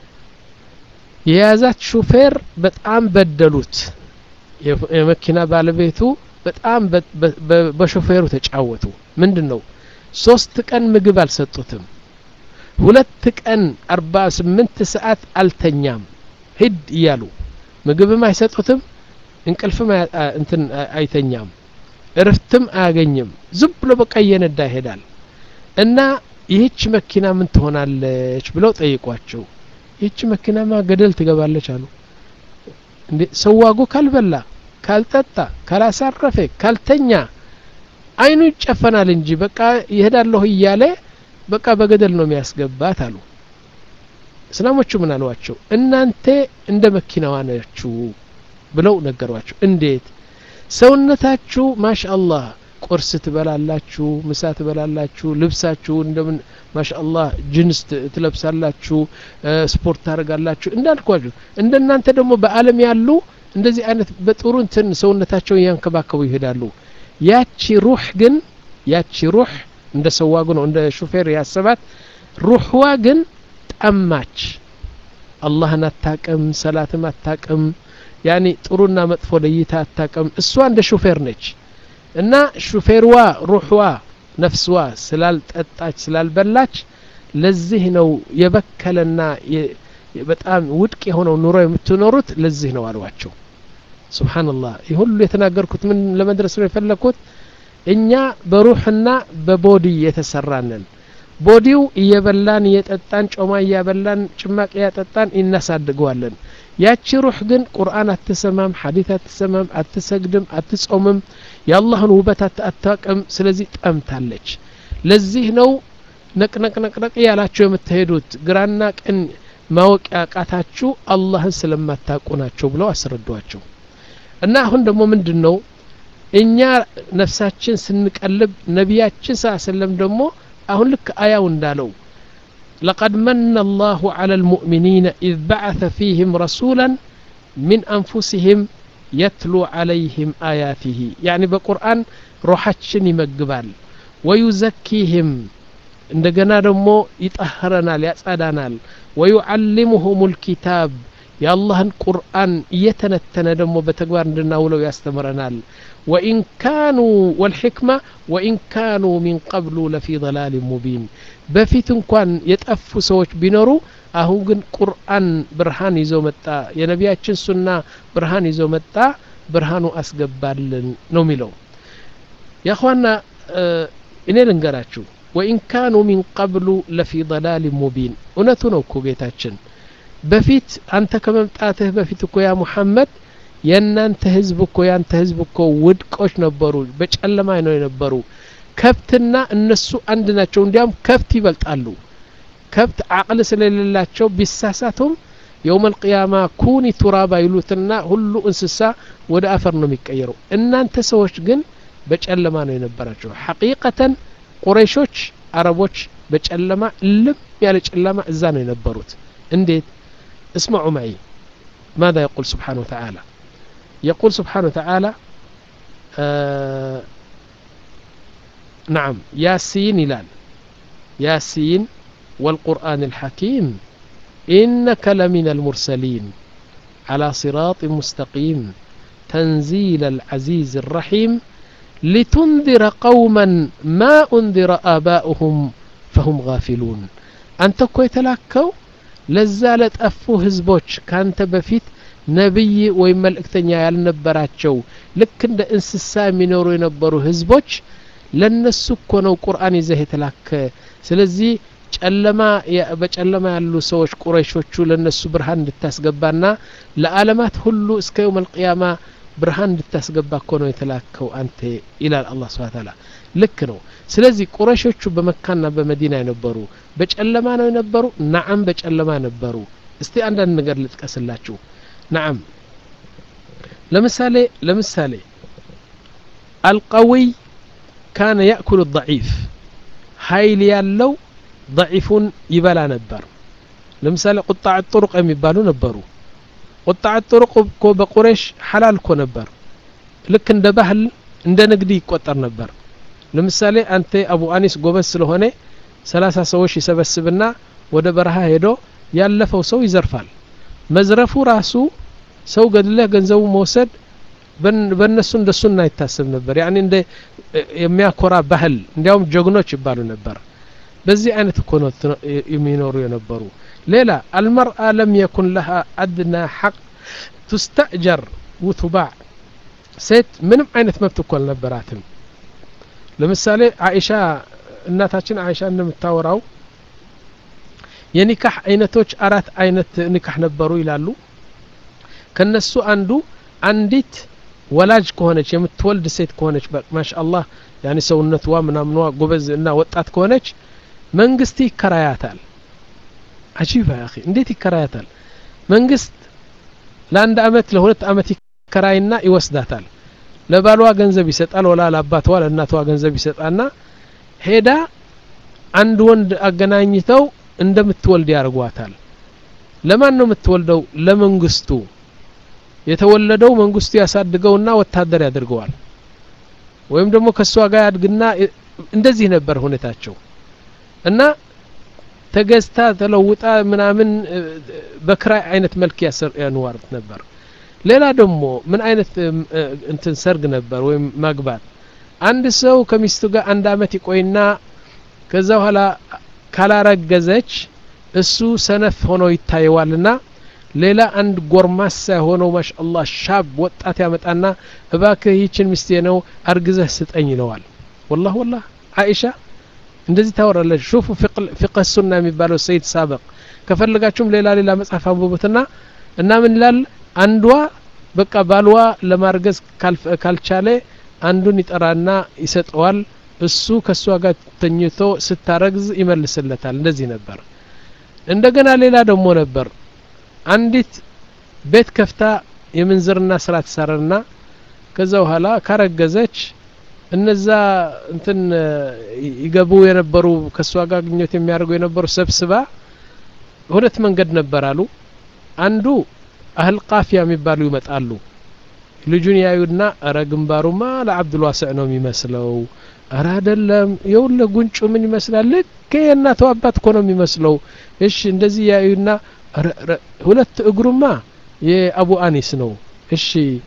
የያዛት ሹፌር በጣም በደሉት የመኪና ባለቤቱ በጣም በሾፌሩ ተጫወቱ ምንድን ነው ሶስት ቀን ምግብ አልሰጡትም ሁለት ቀን አርባ ስምንት ሰዓት አልተኛም ሂድ እያሉ ምግብም አይሰጡትም እንቅልፍም እንትን አይተኛም እርፍትም አያገኝም ዝም ብሎ በቃ እየነዳ ይሄዳል እና ይህች መኪና ምን ትሆናለች ብለው ጠይቋቸው ይህች መኪናማ ገደል ትገባለች አሉ እንዴ ሰዋጉ ካልበላ ካልጠጣ ካላሳረፈ ካልተኛ አይኑ ይጨፈናል እንጂ በቃ ይሄዳለሁ እያለ በቃ በገደል ነው የሚያስገባት አሉ እስላሞቹ ምን አሏቸው እናንተ እንደ መኪናዋ ናችሁ ብለው ነገሯቸው እንዴት ሰውነታችሁ ማሻአላህ ቁርስ ትበላላችሁ ምሳ ትበላላችሁ ልብሳችሁ እንደምን ማሻአላህ ጅንስ ትለብሳላችሁ ስፖርት ታደርጋላችሁ እንዳልኳችሁ እንደናንተ ደግሞ በአለም ያሉ እንደዚህ አይነት በጥሩ እንትን ሰውነታቸውን እያንከባከቡ ይሄዳሉ ያቺ ሩህ ግን ያቺ ሩህ እንደ ሰዋጉ ነው እንደ ሹፌር ያሰባት ሩህዋ ግን ጠማች አላህን አታቅም ሰላትም አታቅም ያኒ ጥሩና መጥፎ ለይታ አታቅም እሷ እንደ ሹፌር ነች እና ሹፌርዋ ሩህዋ ነፍስዋ ስላልጠጣች ስላልበላች ለዚህ ነው የበከለና በጣም ውድቅ የሆነው ኑሮ የምትኖሩት ለዚህ ነው አሏቸው ስብሓንላህ ይህ ሁሉ የተናገርኩት ምን ለመድረስ ነው የፈለግኩት እኛ በሩሕና በቦዲ የተሰራንን ቦዲው እየበላን እየጠጣን ጮማ እያበላን ጭማቅ እያጠጣን እናሳድገዋለን ያቺ ሩህ ግን ቁርአን አትሰማም ሐዲት አትሰማም አትሰግድም አትጾምም የአላህን ውበት አታቅም ስለዚህ ጠምታለች ለዚህ ነው ነቅነቅነቅነቅ ያላችሁ የምትሄዱት ግራና ቀን ማወቅ ያቃታችሁ አላህን ስለማታውቁ ናቸው ብለው አስረዷቸው እና አሁን ደግሞ ምንድን ነው እኛ ነፍሳችን ስንቀልብ ነቢያችን ስ ሰለም ደግሞ አሁን ልክ አያው እንዳለው لقد من الله على المؤمنين إذ بعث فيهم رسولا من أنفسهم يتلو عليهم آياته يعني بقرآن روحاتشن يمقبال ويزكيهم እንደገና ደግሞ ይጠህረናል ያጸዳናል ወዩዓሊሙሁም ልኪታብ የአላህን ቁርአን እየተነተነ ደግሞ በተግባር እንድናውለው ያስተምረናል ወኢን ካኑ ወልሕክማ ወኢን ካኑ ሚን ቀብሉ ለፊ ضላል ሙቢን በፊት እንኳን የጠፉ ሰዎች ቢኖሩ አሁን ግን ቁርአን ብርሃን ይዞ መጣ የነቢያችን ሱና ብርሃን ይዞ መጣ ብርሃኑ አስገባልን ነው የሚለው ያኳና እኔ ልንገራችሁ ወኢን ካኑ ሚን ቀብሉ ለፊ ضላል ሙቢን እውነቱ ነው እኮ ጌታችን በፊት አንተ ከመምጣትህ በፊት እኮ ያ ሙሐመድ የእናንተ ህዝብ እኮ ያንተ ህዝብ እኮ ውድቆች ነበሩ በጨለማ ነው የነበሩ ከብትና እነሱ አንድ ናቸው እንዲያም ከብት ይበልጣሉ ከብት አቅል ስለሌላቸው ቢሳሳቱም የውም አልቅያማ ኩኒ ቱራባ ይሉትና ሁሉ እንስሳ ወደ አፈር ነው የሚቀየረው እናንተ ሰዎች ግን በጨለማ ነው የነበራቸው ሐቂቀተን ቁረይሾች አረቦች በጨለማ ልም ያለ ጨለማ እዛ ነው የነበሩት እንዴት اسمعوا معي ماذا يقول سبحانه وتعالى يقول سبحانه وتعالى آه نعم ياسين ይላል ያሲን والقرآن الحكيم إنك لمن المرسلين على صراط مستقيم تنزيل العزيز الرحيم لتنذر قوما ما أنذر آباؤهم فهم غافلون أنت كوي تلاكو لزالت أفو هزبوش كانت بفيت ነቢይ ወይም መልእክተኛ ያልነበራቸው ልክ እንደ እንስሳ የሚኖሩ የነበሩ ህዝቦች ለነሱ እኮ ነው ቁርአን ይዘህ የተላከ ስለዚህ ጨለማ በጨለማ ያሉ ሰዎች ቁረይሾቹ ለነሱ ብርሃን እንድታስገባና ለአለማት ሁሉ እስከ የውም አልቅያማ ብርሃን እንድታስገባ እኮ ነው የተላከው አንተ ይላል አላህ ስብሐ ተዓላ ልክ ነው ስለዚህ ቁረሾቹ በመካና በመዲና የነበሩ በጨለማ ነው የነበሩ ናዓም በጨለማ ነበሩ እስቲ አንዳንድ ነገር ልጥቀስላችሁ ናዓም ለምሳሌ ለምሳሌ አልቀዊይ ካነ ያእኩሉ ضዒፍ ሀይል ያለው ضዒፉን ይበላ ነበር ለምሳሌ ቁጣዕ ጥሩቅ የሚባሉ ነበሩ ቁጣዕ ጥሩቅ እኮ በቁሬሽ ሐላል እኮ ነበር ልክ እንደ ባህል እንደ ንግድ ይቆጠር ነበር ለምሳሌ አንተ አቡ አኒስ ጎበዝ ስለሆነ ሰላሳ ሰዎች ይሰበስብና ወደ በረሃ ሄዶ ያለፈው ሰው ይዘርፋል መዝረፉ ራሱ ሰው ገድለህ ገንዘቡ መውሰድ በእነሱ እንደ ሱና ይታሰብ ነበር ያኒ እንደ የሚያኮራ ባህል እንዲያውም ጀግኖች ይባሉ ነበር በዚህ አይነት እኮ ነው የሚኖሩ የነበሩ ሌላ አልመርአ ለም የኩን ለሃ አድና ሐቅ ቱስተእጀር ውቱባዕ ሴት ምንም አይነት መብት እኮ አልነበራትም ለምሳሌ አይሻ እናታችን አይሻ እንደምታወራው የኒካህ አይነቶች አራት አይነት ኒካህ ነበሩ ይላሉ ከነሱ አንዱ አንዲት ወላጅ ከሆነች የምትወልድ ሴት ከሆነች ማሻአላህ ያኒ ሰውነትዋ ምናምኗ ጎበዝ እና ወጣት ከሆነች መንግስት ይከራያታል አጂባ ያ እንዴት ይከራያታል መንግስት ለአንድ አመት ለሁለት አመት ይከራይና ይወስዳታል ለባሏ ገንዘብ ይሰጣል ወላ ለአባቷ ለእናቷ ገንዘብ ይሰጣና ሄዳ አንድ ወንድ አገናኝተው እንደምትወልድ ያደርጓታል ለማን ነው የምትወልደው ለመንግስቱ የተወለደው መንግስቱ ያሳድገውና ወታደር ያደርገዋል ወይም ደግሞ ከእሷ ጋር ያድግና እንደዚህ ነበር ሁኔታቸው እና ተገዝታ ተለውጣ ምናምን በክራይ አይነት መልክ ያንዋርት ነበር ሌላ ደግሞ ምን አይነት እንትን ሰርግ ነበር ወይም ማግባት አንድ ሰው ከሚስቱ ጋር አንድ አመት ይቆይና ከዛ በኋላ ካላረገዘች እሱ ሰነፍ ሆኖ ይታየዋልና ሌላ አንድ ጎርማሳ የሆነው ማሻአላህ ሻብ ወጣት ያመጣና እባክህ ይችን ሚስቴ ነው አርግዘህ ስጠኝ ይለዋል ወላህ ወላህ አይሻ እንደዚህ ታወራለች ሹፉ ፊቅህ ሱና የሚባለው ሰይድ ሳበቅ ከፈለጋችሁም ሌላ ሌላ መጽሐፍ አንብቡትና እና ምን ይላል አንዷ በቃ ባልዋ ለማርገዝ ካልቻለ አንዱን ይጠራና ይሰጠዋል እሱ ከእሷ ጋር ተኝቶ ስታረግዝ ይመልስለታል እንደዚህ ነበር እንደገና ሌላ ደግሞ ነበር አንዲት ቤት ከፍታ የምንዝርና ስራ ትሰራና ከዛ በኋላ ካረገዘች እነዛ እንትን ይገቡ የነበሩ ከእሷ ጋር ግንኙነት የሚያደርጉ የነበሩ ሰብስባ ሁለት መንገድ ነበር አሉ አንዱ አህል ቃፊያ የሚባሉ ይመጣሉ ልጁን ያዩና እረ ግንባሩማ ለአብዱልዋስዕ ነው የሚመስለው እረ አይደለም የውለ ጉንጩ ምን ይመስላል ልክ የእናቷ አባት እኮ ነው የሚመስለው እሺ እንደዚህ ያዩና ሁለት እግሩማ የአቡ አኒስ ነው እሺ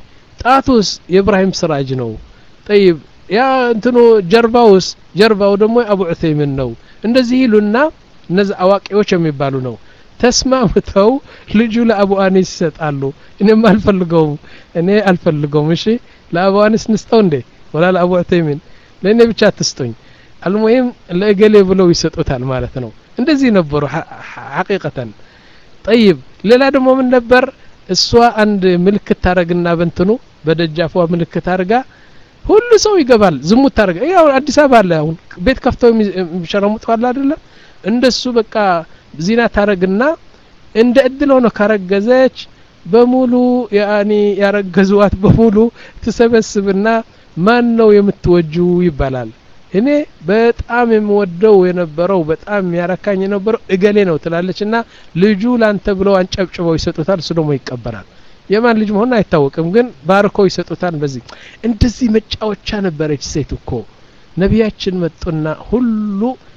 ጣቱስ የእብራሂም ስራጅ ነው ጠይብ ያ እንትኑ ጀርባውስ ጀርባው ደግሞ የአቡ ዑተይምን ነው እንደዚህ ይሉና እነዚህ አዋቂዎች የሚባሉ ነው ተስማምተው ልጁ ለአቡ አኒስ ይሰጣሉ እኔም አልፈልገውም እኔ አልፈልገውም እሺ ለአቡ አኒስ ንስጠው እንዴ ወላ ለአቡ ዑተይምን ለእኔ ብቻ አትስጡኝ አልሙሂም ለእገሌ ብለው ይሰጡታል ማለት ነው እንደዚህ ነበሩ ሐቂቀተን ጠይብ ሌላ ደግሞ ምን ነበር እሷ አንድ ምልክት ታረግና በንትኑ በደጃፏ ምልክት አድርጋ ሁሉ ሰው ይገባል ዝሙት ታረገ ያው አዲስ አበባ አለ አሁን ቤት ከፍተው የሚሸረሙጡ አለ አይደለም እንደሱ በቃ ዚና ታረግና እንደ እድል ሆኖ ካረገዘች በሙሉ ያኒ ያረገዙዋት በሙሉ ትሰበስብና ማን ነው የምትወጁ ይባላል እኔ በጣም የምወደው የነበረው በጣም የሚያረካኝ የነበረው እገሌ ነው ትላለች እና ልጁ ላንተ ብለው አንጨብጭበው ይሰጡታል እሱ ደግሞ ይቀበላል የማን ልጅ መሆን አይታወቅም ግን ባርኮ ይሰጡታል በዚህ እንደዚህ መጫወቻ ነበረች ሴት እኮ ነቢያችን መጡና ሁሉ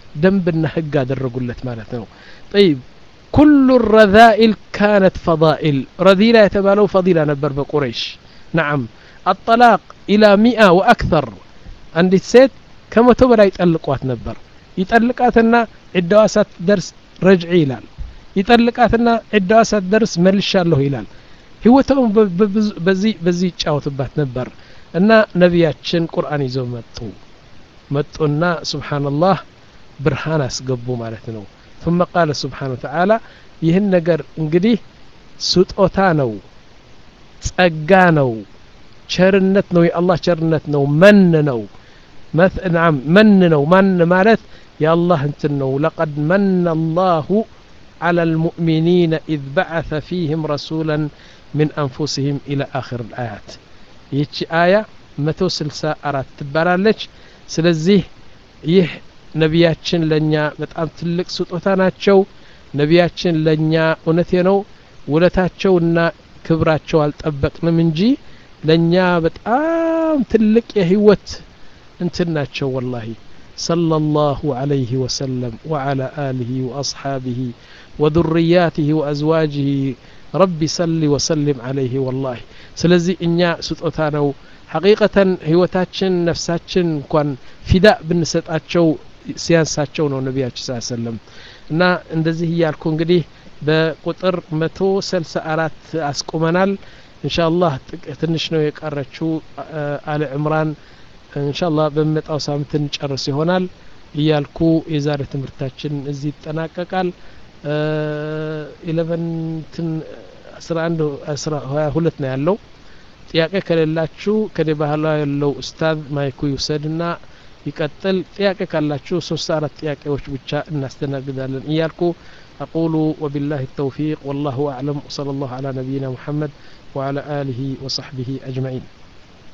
ደንብና ህግ አደረጉለት ማለት ነው ጠይብ ኩሉ ረዛኢል ካነት ፈዳኢል ረዚላ የተባለው ፈዲላ ነበር በቁረይሽ ነዓም አጠላቅ ኢላ ሚአ ወአክተር አንዲት ሴት ከመቶ በላይ ጠልቋት ነበር ይጠልቃትና ዒዳዋ ሳትደርስ ረጅዒ ይላል ይጠልቃትና ዒዳዋ ሳትደርስ መልሻለሁ ይላል ህይወተውን በዚህ በዚህ ይጫወትባት ነበር እና ነቢያችን ቁርአን ይዘው መጡ መጡና ስብሓንላህ ብርሃን አስገቡ ማለት ነው ثم قال سبحانه وتعالى ይህን ነገር እንግዲህ ስጦታ ነው ጸጋ ነው ቸርነት ነው የአላህ ቸርነት ነው መን ነው ናም መን ነው ማን ማለት የአላህ እንትን ነው ለቀድ መን አላሁ على المؤمنين إذ بعث فيهم رسولا من أنفسهم إلى آخر الآيات ይቺ አያ መቶ ስልሳ አራት ትባላለች ስለዚህ ይህ ነቢያችን ለእኛ በጣም ትልቅ ስጦታ ናቸው ነቢያችን ለእኛ እውነቴ ነው ውለታቸውና ክብራቸው አልጠበቅንም እንጂ ለእኛ በጣም ትልቅ የህይወት እንትን ናቸው ወላሂ صلى الله عليه وسلم وعلى آله وأصحابه وذرياته وأزواجه ربي صل وسلم عليه والله سلزي إنيا ستوتانو حقيقة هيوتاتشن نفساتشن كون فداء بنسطاتشو ሲያንሳቸው ነው ነቢያችን ስ ሰለም እና እንደዚህ እያልኩ እንግዲህ በቁጥር መቶ ስልሳ አራት አስቁመናል እንሻላህ ትንሽ ነው የቀረችው አለ ዕምራን እንሻላ በሚመጣው ሳምንት እንጨርስ ይሆናል እያልኩ የዛሬ ትምህርታችን እዚህ ይጠናቀቃል ኢለቨንትን አስራ አንድ አስራ ሀያ ሁለት ነው ያለው ጥያቄ ከሌላችሁ ከኔ ባህላ ያለው ኡስታዝ ማይኩ ይውሰድና ይቀጥል ጥያቄ ካላችሁ ሶስት አራት ጥያቄዎች ብቻ እናስተናግዳለን እያልኩ أقول وبالله التوفيق والله أعلم وصلى الله على نبينا محمد وعلى آله وصحبه أجمعين